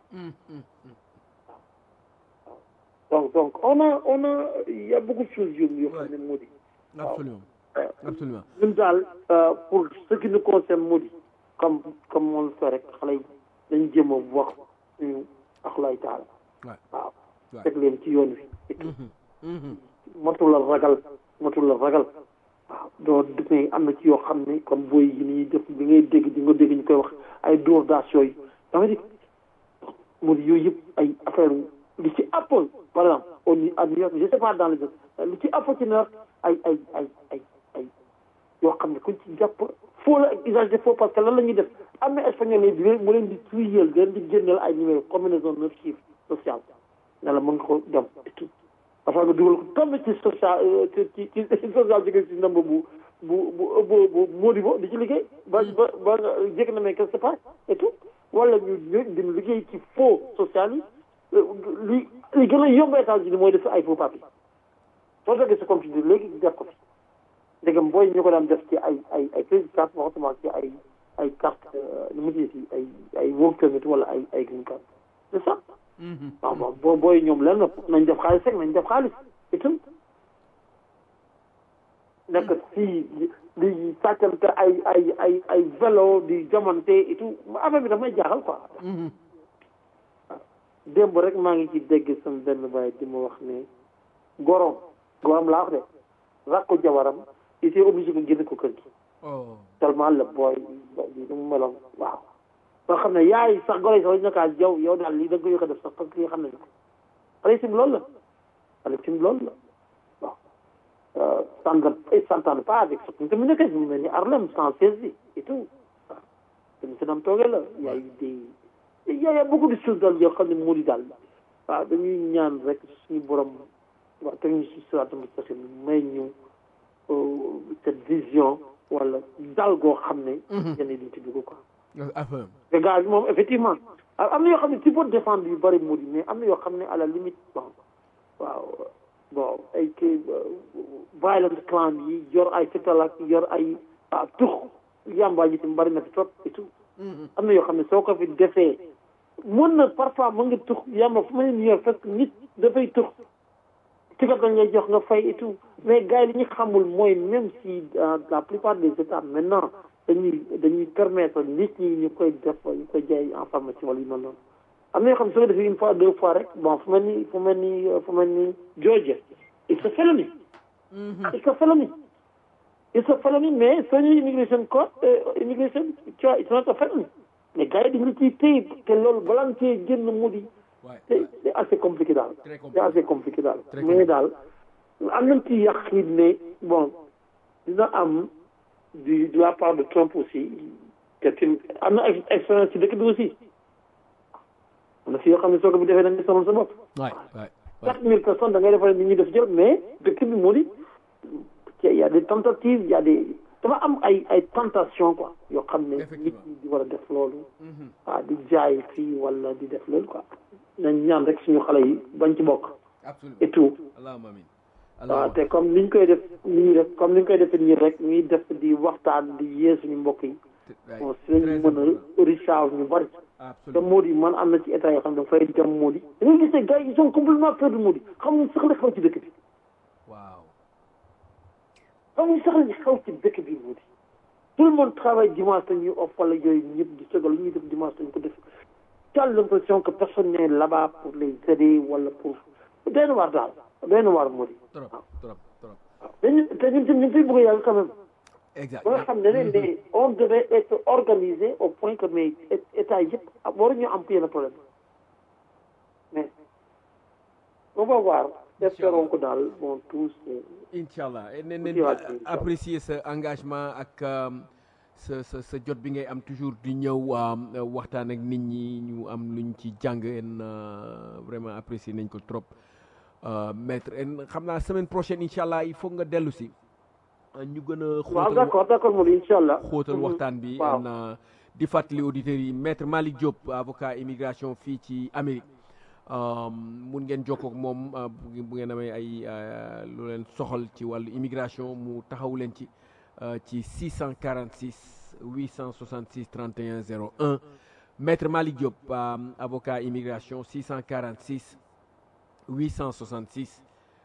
donc donc on a on a il y a beaucoup de choses yu yoo xam ne moo di absolument absolument ñun daal pour ce qui nous concerne moo di comme comme on le fait rek xale yi dañu jéem a wax suñu axlaay taala Ouais. waaw Ouais. teg leen ci yoon wi matul la ragal matul la ragal waaw doo mais am na ci yoo xam ne comme booy yi ni ñuy def bi ngay dégg di nga dégg ñu koy wax ay dóor daas yooyu dama di mu di yooyu yëpp ay affaire li ci ëpp par exemple au New à New York je sais pas dans les autres li ci ëpp ci New York ay ay ay ay ay yoo xam ne kuñ ci jàpp faux la ak usage de faux parce que lan la ñuy def am na espagnol yi di leen mu leen di tuyeel di leen di génneel ay numéro combinaison neuf chiffres social ne la mën nga ko dem et tout dafa nga dugal ko tombé ci social ci ci ci social jóge ci ndamba bu bu bu bu bu Mody bo di ci liggéey ba ba ba nga jég na mais qu'est-ce qui se passe et tout wala ñu ñu di liggéey ci faux social yi li li gën a yomb États-Unis mooy def ay faux papier soo jógee sa computer léegi def ko fi ndegam booy ñu ko daan def ci ay ay ay crédit card waxatuma ci ay ay carte nu mu tuddati ay ay work permit wala ay ay green card c'est ça waaw waaw boo booy ñoom lenn nañ def xaalis rek nañ def xaalis itam nekk fii di sàccante ay ay ay ay vélo di jamante et tout affaire bi daf may jaaxal quoi démb rek maa ngi ci dégg sama benn baay di ma wax ne gorom gorom laa wax de rakku jabaram il était obligé ko génne ko kër gi oh tellement la booy bi nu mu meloon waaw ba xam ne yaay sax golo yi sax dañu kaa yow yow daal lii da nga ko yokk a def sax parce que li nga xam ne ko xale sim loolu la xale sim loolu la waaw ça ne s'entend pas avec ce que mu nekk mu mel ni Harlem sans saisie et tout waaw te mu si dam toogee la yaay des il y a beaucoup de choses daal yoo xam ne moo di daal waaw dañuy ñaan rek suñu borom waaw teg ñu si siraatal mustaqim may ñu cette vision wala dal goo xam ne yenn yi duñ ci dugg quoi affaire te gars bi moom effectivement am na yoo xam ne tu peux défendre yu bëri moo di mais am na yoo xam ne à la limite bon waaw bon ay kii violent clan yi yor ay fetal ak yor ay waaw tux yàmbaa ji tam bëri na fi trop et tout am na yoo xam ne soo ko fi defee mën na parfois mën nga tux yàmba fu ma ne yor fekk nit dafay tux ticket dañ lay jox nga fay et tout mais gars yi li ñu xamul mooy même si dans la plupart des états maintenant dañuy dañuy permettre nit ñi ñu koy def ñu koy jaay en pharmacie wala yu mel noonu am na yoo xam ne soo ko defee une fois deux fois rek bon fu mel ni fu mel ni fu mel ni Georgia it's a felony it's a felony it's a felony mais soo ñëwee immigration code immigration tu vois it's not a felony mais gars yi dañu ciy téye te loolu balaa nga cee génn mu di c'est c'est assez compliqué daal Très compliqué. c'est assez compliqué daal Très mais compliqué. daal am nañ ci yàqin ne bon dina am du de la part de Trump aussi te tim am na ex- expérience ci dëkk bi aussi am na fi yoo xam ne soo ko bi defee da ngay sonal sa bopp waay waay quatre mille personnes da ngay defal nit ñi def jël mais dëkk bi moo di il y a des tentatives il y a des dafa am ay ay tentation quoi yoo xam ne nit Effectivement. ñi di war a def loolu ah di jaay fii wala di def loolu quoi nañ ñaan rek suñu xale yi bañ ci bokk absolument et tout allahumma amin waaw allahumma te comme niñ koy def ni ñuy def comme niñ koy defee nii rek ñuy def di waxtaan di yee suñu mbokk yi bon si lañu mën a recharge ñu bari te absolument moo di man am na ci état yoo xam ne dafay dem moo di da ngay gis ne gars yi ils sont complètement perdus moo di xamuñ sax la xew ci dëkk bi waaw xamuñ sax la xew ci dëkk bi moo di tout le monde travaille dimanche te ñuy off wala yooyu ñëpp di sëgal lu ñuy def dimanche te ñu ko def tu as l'impression que personne n'est là-bas pour les aider wala pour doy na waar daal doy na waar moo di trop trop trop waaw dañu te ñun tamit ñu ngi fiy bëgg a yàgg quand même exact ba nga xam ne ne mais on devait être organisé au point que mais état yëpp waruñu am yenn problème mais on va voir espérons que daal bon tous Inch'Allah ne Tuuti ne waat ci, inch'Allah. apprécier sa engagement ak um, sa sa sa jot bi ngay am toujours di ñëw um, waxtaan ak nit ñi ñu am luñ ci jàng en uh, vraiment apprécier nañ ko trop uh, maître en xam naa semaine prochaine Inch'Allah il faut nga dellu si uh, ñu gën a waaw xóotal d'accord d'accord moom incha allah xóotal waxtaan bi waaw. en uh, di fàttali auditeurs yi maître Malick Diop avocat immigration fii ci Amérique um, mun ngeen jokkoo ak moom uh, bu ngeen- bu ngeen amee ay uh, lu leen soxal ci wàllu immigration mu taxaw leen ci uh, ci 646 866 31 01 maître Malick Diop um, avocat immigration 646 866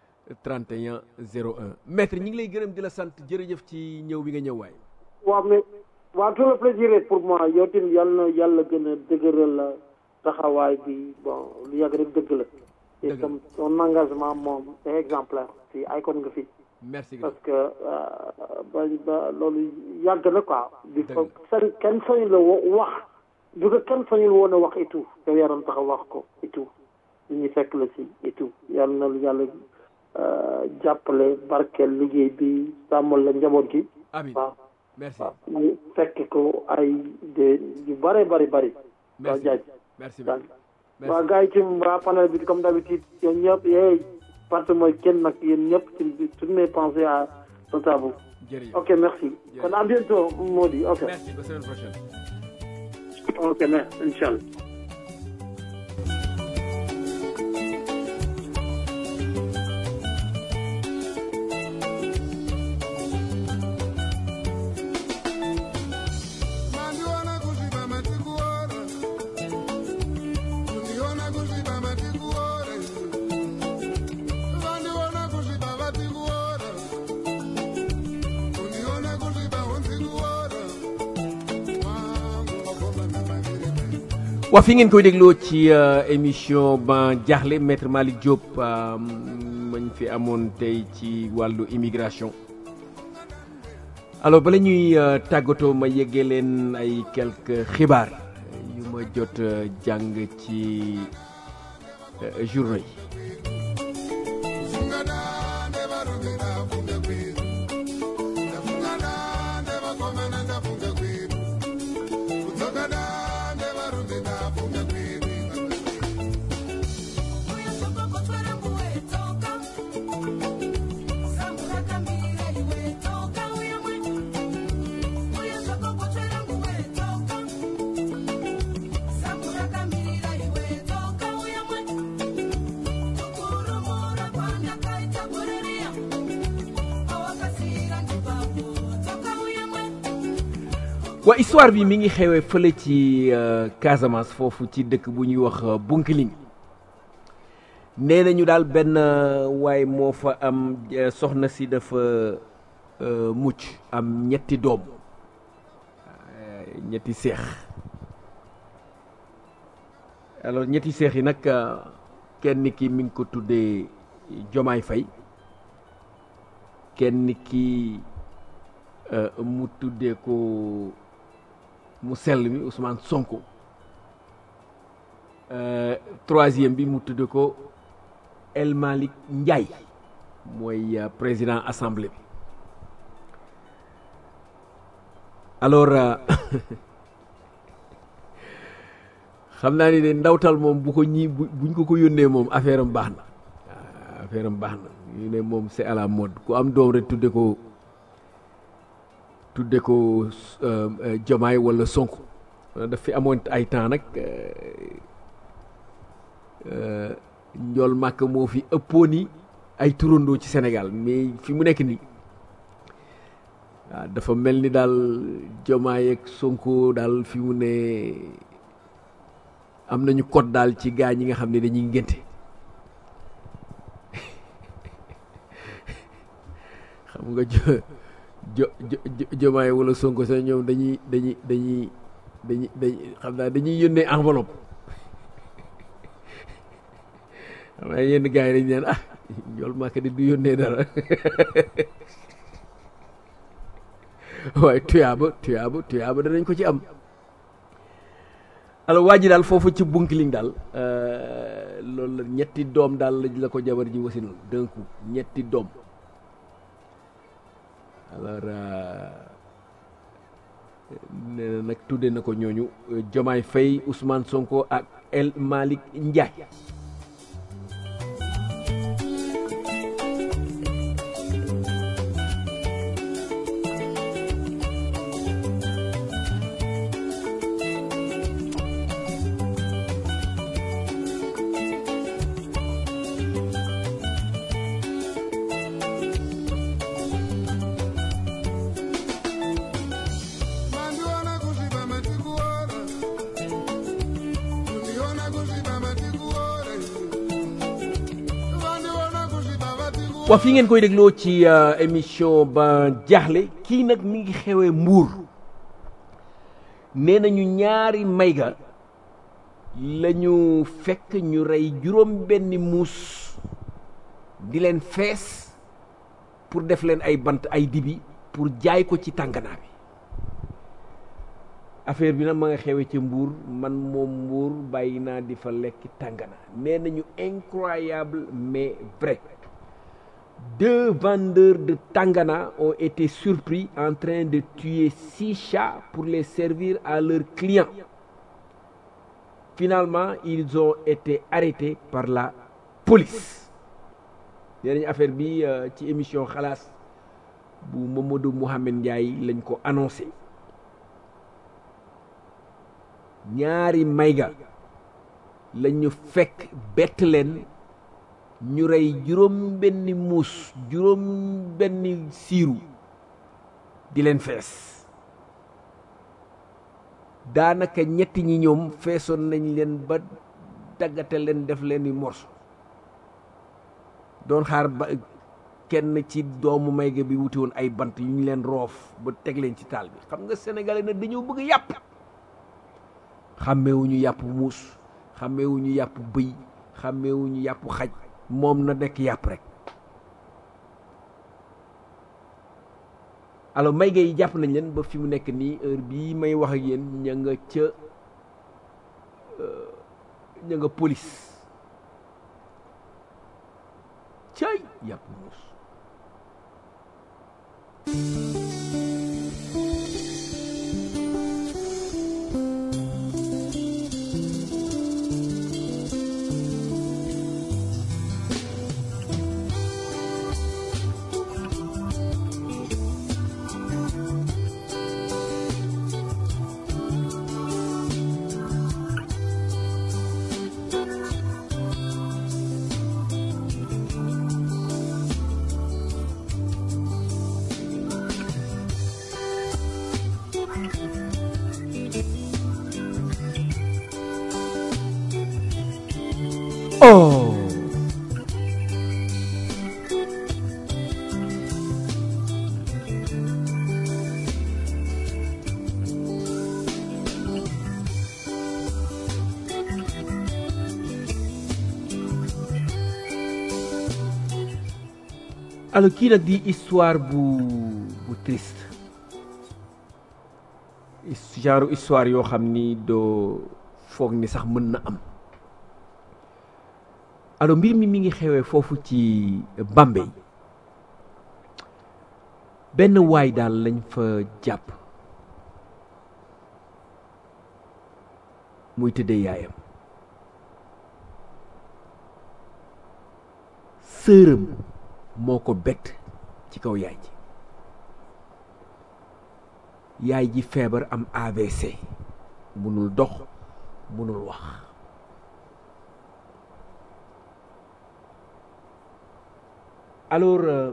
31 01 maître ñi ngi lay gërëm di la sant jërëjëf ci ñëw bi nga ñëw waay waaw mais waaw tout le plaisir est pour moi yow tamit yàlla na yàlla gën a dëgëral la taxawaay bi bon lu yàgg rek dëgg la et Dëgg la. comme son engagement moom c'est exemplaire fii icône nga fi merci grand parce que euh, ba ba loolu yàgg na quoi di Dëgg ko seen kenn sañul la wo- wax du ko kenn sañul woon a wax et tout yow yaroon tax a wax ko et tout nit ñi fekk la si et tout yàlla na lu yàlla euh, jàppale barkeel liggéey bi sàmmal la njaboot gi amin waaw merci waaw ñu fekk ko ay de yu bare bari bari waaw merci jaaj merci daal merci waa gars yi ci waa panel bi comme d'habitude yéen ñëpp yeey parce mooy kenn nag yéen ñëpp ci toutes mes pensées à Tata Bou jërëjëf ok merci kon à bientôt Mody ok merci ba semaine prochaine ok merci inchallah Mandiona kuziba matikuore Undiona kuziba matikuore Vandiona kuziba vatikuore Undiona kuziba untikuore Wangu wakoma memagirime waa fi ngeen koy dégloo ci euh, émission ba jaaxle maître Malick Diop euh, mañ fi amoon tey ci wàllu immigration alors bala ñuy euh, tàggatoo ma yeggee leen ay quelques xibaar yu ma jot euh, jàng ci euh, journaux yi Fungadande varumira funge kwiru Fungadande vakomana ndafunge kwiru Kudzokadande varumira funge kwiru waa histoire bi mi ngi xewee fële ci euh, Casamance foofu ci dëkk bu ñuy wax euh, Bunkiling nee nañu daal benn euh, waay moo fa am euh, soxna si dafa euh, mucc am ñetti doom euh, ñetti seex alors ñetti seex yi nag euh, kenn ki mi ngi ko tuddee Jomaay Fay kenn ki euh, mu tuddee ko mu sell mi Ousmane Sonko Euh, troisième bi mu tudde ko El Malick Ndiaye mooy euh, président assemblée bi alors euh, xam naa ni de ndawtal moom bu ko ñii bu buñ ko ko yónnee moom affaire am baax na waaw affaire am baax na ñu ne moom c'est à la mode ku am doom rek tudde ko tudde ko euh, euh, Jomaay wala Sonko daf fi amoon ay temps nag euh, euh, njool màkk moo fi ëppoon ni ay turandoo ci Sénégal mais fi mu nekk nii waaw dafa mel ni daal Jomaay ak Sonko daal fi mu ne am nañu code daal ci gaa ñi nga xam ne dañuy ngénte xam nga jo jo jo Jomaay wala Sonko sax ñoom dañuy dañuy dañuy dañuy dañuy xam naa dañuy yónnee enveloppe xam naa yenn gars yi dañu naan ah njool màkk di du yónnee dara waaye tuyaaba tuyaaba tuyaaba danañ ko ci am alors waa ji daal foofu ci bunkiling daal euh, loolu la ñetti doom daal la la ko jabar ji wasinul d'un coup ñetti doom alors euh, nee na nag tudde na ko ñooñu euh, Jomaay Faye Ousmane Sonko ak El Malick Ndiaye Mandiona kuziba matikuora Undiona kuziba matikuora Mandiona kuziba matikuora waa fi ngeen koy dégloo ci euh, émission ba jaaxle kii nag mi ngi xewee mbuur nee nañu ñaari mayga la ñu fekk ñu rey juróom benni muus di leen fees pour def leen ay bant ay dibi pour jaay ko ci tànganaa bi affaire bi nag ma nga xewee ca mbuur man moom mbuur bàyyi naa di fa lekk tàngana nee nañu incroyable mais vrai deux vendeurs de tangana ont été surpris en train de tuer six chats pour les servir à leurs clients. Finalement, ils ont été arrêtés par la police. nee nañu affaire bi euh, ci émission xalaas bu Mamadou Mouhamed Ndiaye lañ ko annoncé ñaari mayga lañu fekk bett leen ñu rey juróom benni muus juróom benni siiru di leen fees daanaka ñetti ñi ñoom feesoon nañ leen ba daggate leen def leen i morso doon xaar ba kenn ci doomu mayga bi wuti woon ay bant yu ñu leen roof ba teg leen ci taal bi xam nga sénégalais nag dañoo bëgg yàpp xàmmeewuñu yàpp muus xàmmeewuñu yàpp bëy xàmmeewuñu yàpp xaj moom na nekk yàpp rek alors may gay jàpp nañ leen ba fi mu nekk nii heure bii may wax ak yéen ña nga ca euh, ña nga police cay yàpp muus oh alors kii nag di histoire bu bu triste His- genre histoire yoo xam ni doo foog ni sax mën na am alors mbir mi mi ngi xewee foofu ci Bambey benn waay daal lañ fa jàpp muy tëddee yaayam sërëm moo ko bett ci kaw yaay ji yaay ji feebar am AVC munul dox munul wax alors euh,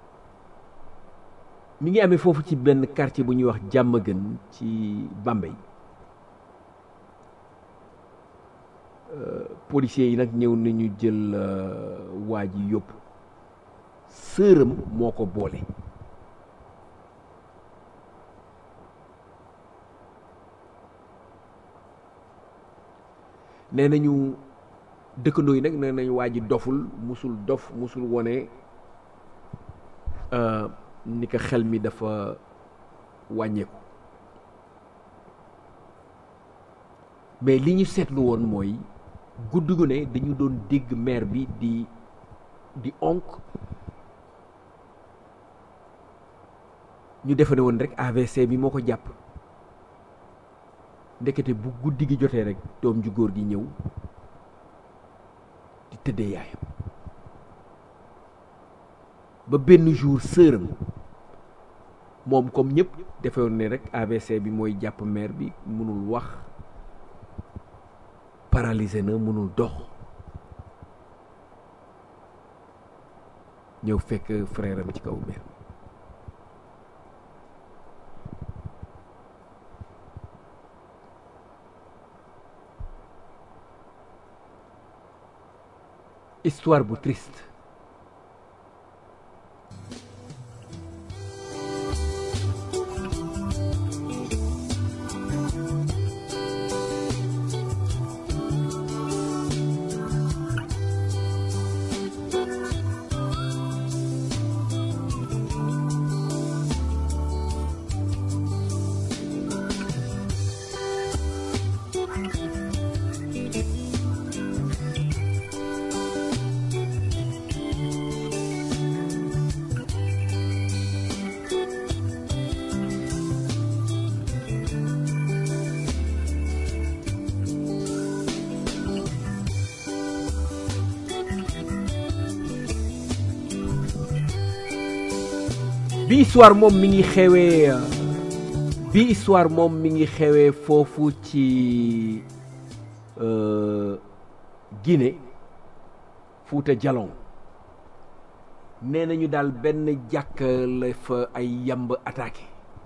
mi ngi amee foofu ci benn quartier bu ñuy wax Diamaguène ci Bambey euh, policiers yi nag ñëw nañu jël euh, waa ji yóbbu sëram moo ko boole nee nañu dëkkandoo yi nag nee nañu waa ji doful musul dof musul wone ni ko xel mi dafa wàññeeku mais li ñu seetlu woon mooy guddi gu ne dañu doon dégg maire bi di di onk ñu defe ne woon rek AVC bi moo ko jàpp ndekete bu guddi gi jotee rek doom ju góor gi ñëw di tëddee yaayam ba benn jour sëram moom comme ñëpp defewoon ne rek AVC bi mooy jàpp mère bi mënul wax paralysé na mënul dox ñëw fekk frère am ci kaw mère histoire bu triste bi histoire moom mi ngi xewee bi histoire moom mi ngi xewee foofu ci euh, Guinée Fuuta Jalon nee nañu daal benn jàkk la fa ay yamb attaqué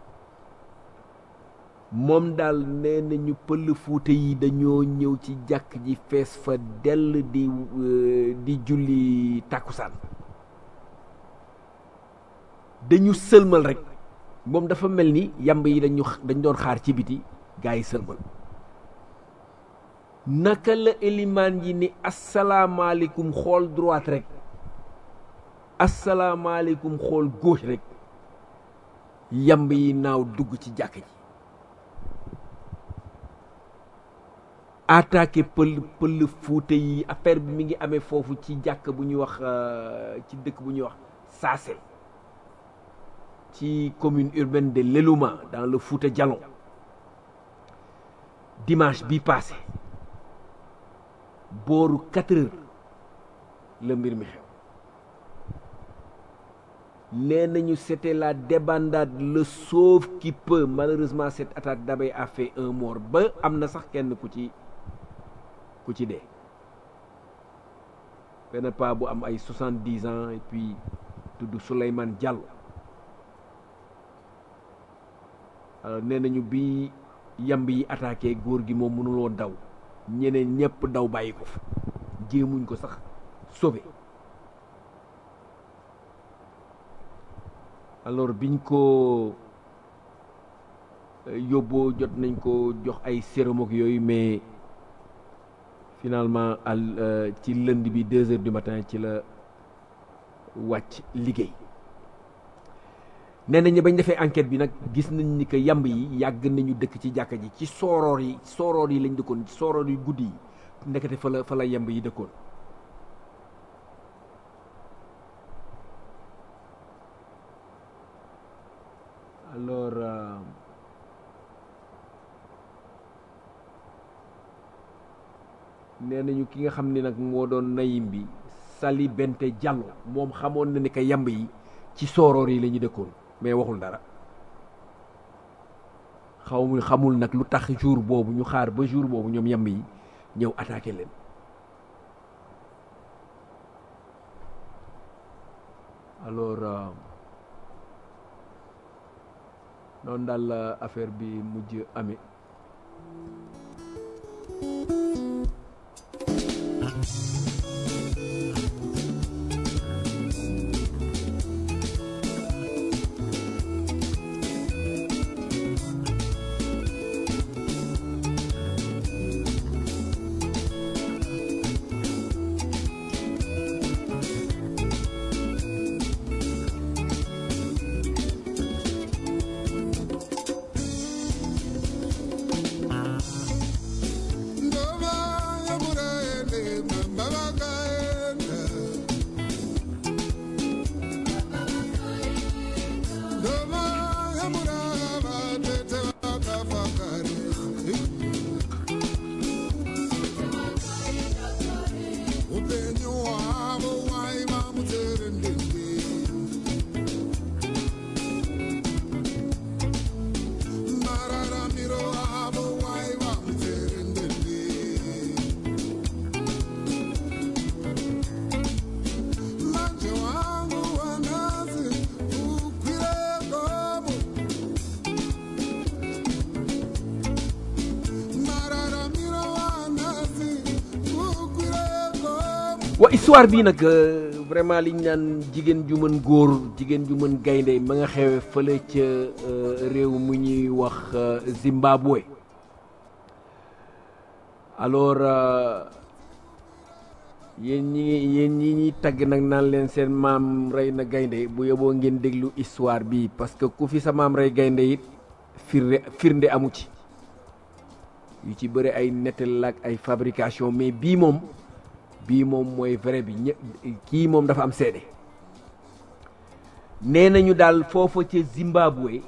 moom daal nee nañu pël Fuuta yi dañoo ñëw ci jàkk ji fees fa dell di euh, di julli tàkkusaan dañu sëlmal rek moom dafa mel ni yamb yi dañu dañ doon xaar ci biti gaa yi sëlmal naka la elimaan yi ni asalaamaaleykum xool droite rek asalaamaaleykum xool gauche rek yamb yi naaw dugg ci jàkk ji attaqué pël pël fuute yi affaire bi mi ngi amee foofu ci jàkk bu ñuy wax ci dëkk bu ñuy wax Saase ci commune urbaine de Lelouma dans le Fouta Djalon dimanche bi passé booru quatre heures la mbir mi xew nee nañu c'était la débandade le sauve qui peut malheureusement cette attaque d'abord a fait un mort ba am na sax kenn ku ci ku ci dee benn pas bu am ay soixante-dix ans et puis tudd Souleymane Diallo alors nee nañu bi yamb yi attaqué góor gi moom mënuloo daw ñeneen ñëpp daw bàyyi ko fa jéemuñ ko sax sauvé alors biñ ko yóbboo jot nañ ko jox ay sérum ak yooyu mais finalement al ci lënd bi deux heures du matin ci la wàcc liggéey nee nañ bañ defee enquête bi nag gis nañ ni que yamb yi yàgg nañu dëkk ci jàkka ji ci sooroor yi sooroor yi lañ dëkkoon ci sooroor yu guddi yi ndekete fa la fa la yamb yi dëkkoon nee nañu ki nga xam ni nag moo doon nayim bi Sali Bente Diallo moom xamoon na ni que yamb yi ci sooroor yi la ñu dëkkoon mais waxul dara xaw xamul nag lu tax jour boobu ñu xaar ba jour boobu ñoom yamb yi ñëw attaqué leen alors euh, noonu daal la affaire bi mujj amee Ndoma yabura ende mambaba kaenda. Ndoma yabura abatete bakafakare. Upenyu hwavo hwaiva mutserendende. Mararamiro avo hwaiva mutserendende. Manje wangu wanasi ukwire gomo. Mararamiro wanasi ukwire gomo. wa histoire bii nag euh, vraiment liñ naan jigéen ju mën góor jigéen ju mën gaynde ma nga xewe fële ca euh, réew mu ñuy wax euh, Zimbabwe alors euh, yéen ñi yéen ñi ñuy tagg nag naan leen seen maam rey na gaynde bu yóbboo ngeen déglu histoire bi parce que ku fi sa maam rey gaynde it firnde firnde amu ci yu ci bëri ay nettal ak ay fabrication mais bii moom bii moom mooy vrai bi ñë kii moom dafa am seede nee nañu daal foofa ca Zimbabwe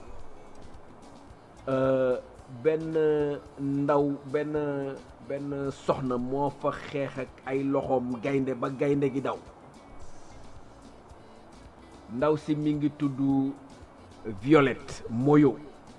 euh, benn ndaw benn benn soxna moo fa xeex ak ay loxoom gaynde ba gaynde gi daw ndaw si mi ngi tudd Violette Moyo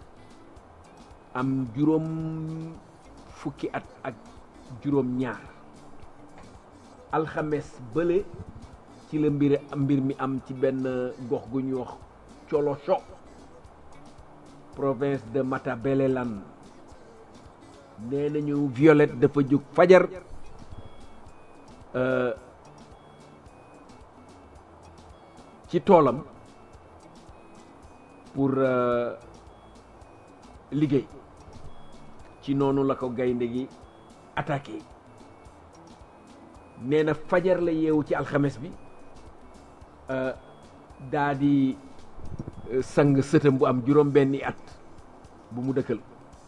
am juróom fukki at ak juróom ñaar alxames bële ci la mbir mbir mi am ci benn gox gu ñuy wax Colosho province de Matabeleland nee nañu Violette dafa jóg fajar euh, ci toolam pour euh, liggéey ci noonu la ko gaynde gi attaqué nee na fajar la yeewu ci alxames bi euh, daa di euh, sang sëtam bu am juróom benni at bu mu dëkkal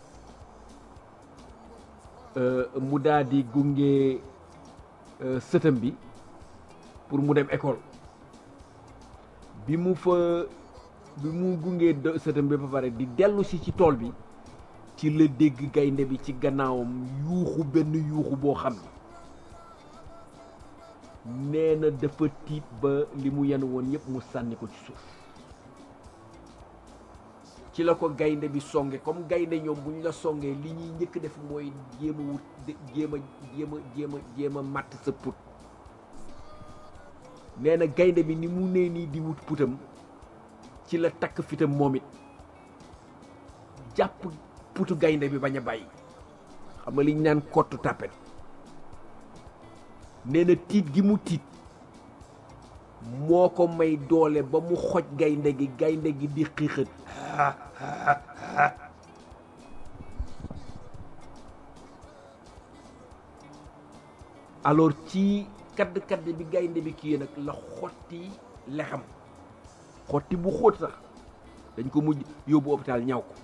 euh, mu daa di gunge euh, sëtam bi pour mu dem école bi mu fa bi mu gungee do- sëtam bi ba pare di dellu si ci tool bi ci la dégg gaynde bi ci gannaawam yuuxu benn yuuxu boo xam ne nee na dafa tiit ba li mu yenu woon yépp mu sànni ko ci suuf ci la ko gaynde bi songe comme gaynde ñoom bu ñu la songee li ñuy njëkk def mooy jéem a wut de- jéem a jéem a jéem a jéem a màtt sa put nee na gaynde bi ni mu nee nii di wut putam ci la takk fitam moom it jàpp putu gaynde bi bañ a bàyyi xam nga li ñu naan kottu tàppet nee na tiit gi mu tiit moo ko may doole ba mu xoj gaynde gi gaynde gi di xiixat alors ci kadd kadd bi gaynde bi kii nag la xotti lexam xotti bu xóot sax dañ ko mujj yóbbu hôpital ñaw ko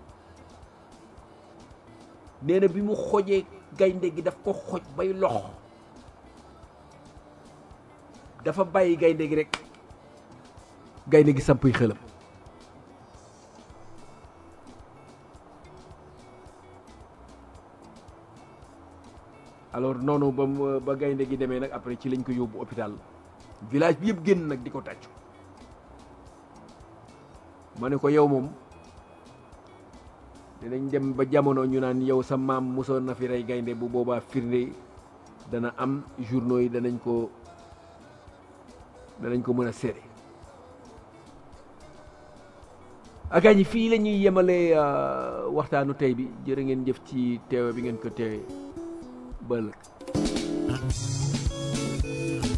nee na bi mu xojee gaynde gi daf ko xoj bay lox dafa bàyyi gaynde gi rek gaynde gi sampuy xelam alors noonu ba mu ba gaynde gi demee nag après ci lañ ko yóbbu hôpital village bi yëpp génn nag di ko tàccu ma ne ko yow moom dinañ dem ba jamono ñu naan yow sa maam mosoon na fi rey gaynde bu boobaa firnde dana am journaux yi danañ ko danañ ko mën a seede akaa ñi fii la ñuy yemale waxtaanu tey bi jërë ngeen jëf ci teewe bi ngeen ko teewe ba ëllëg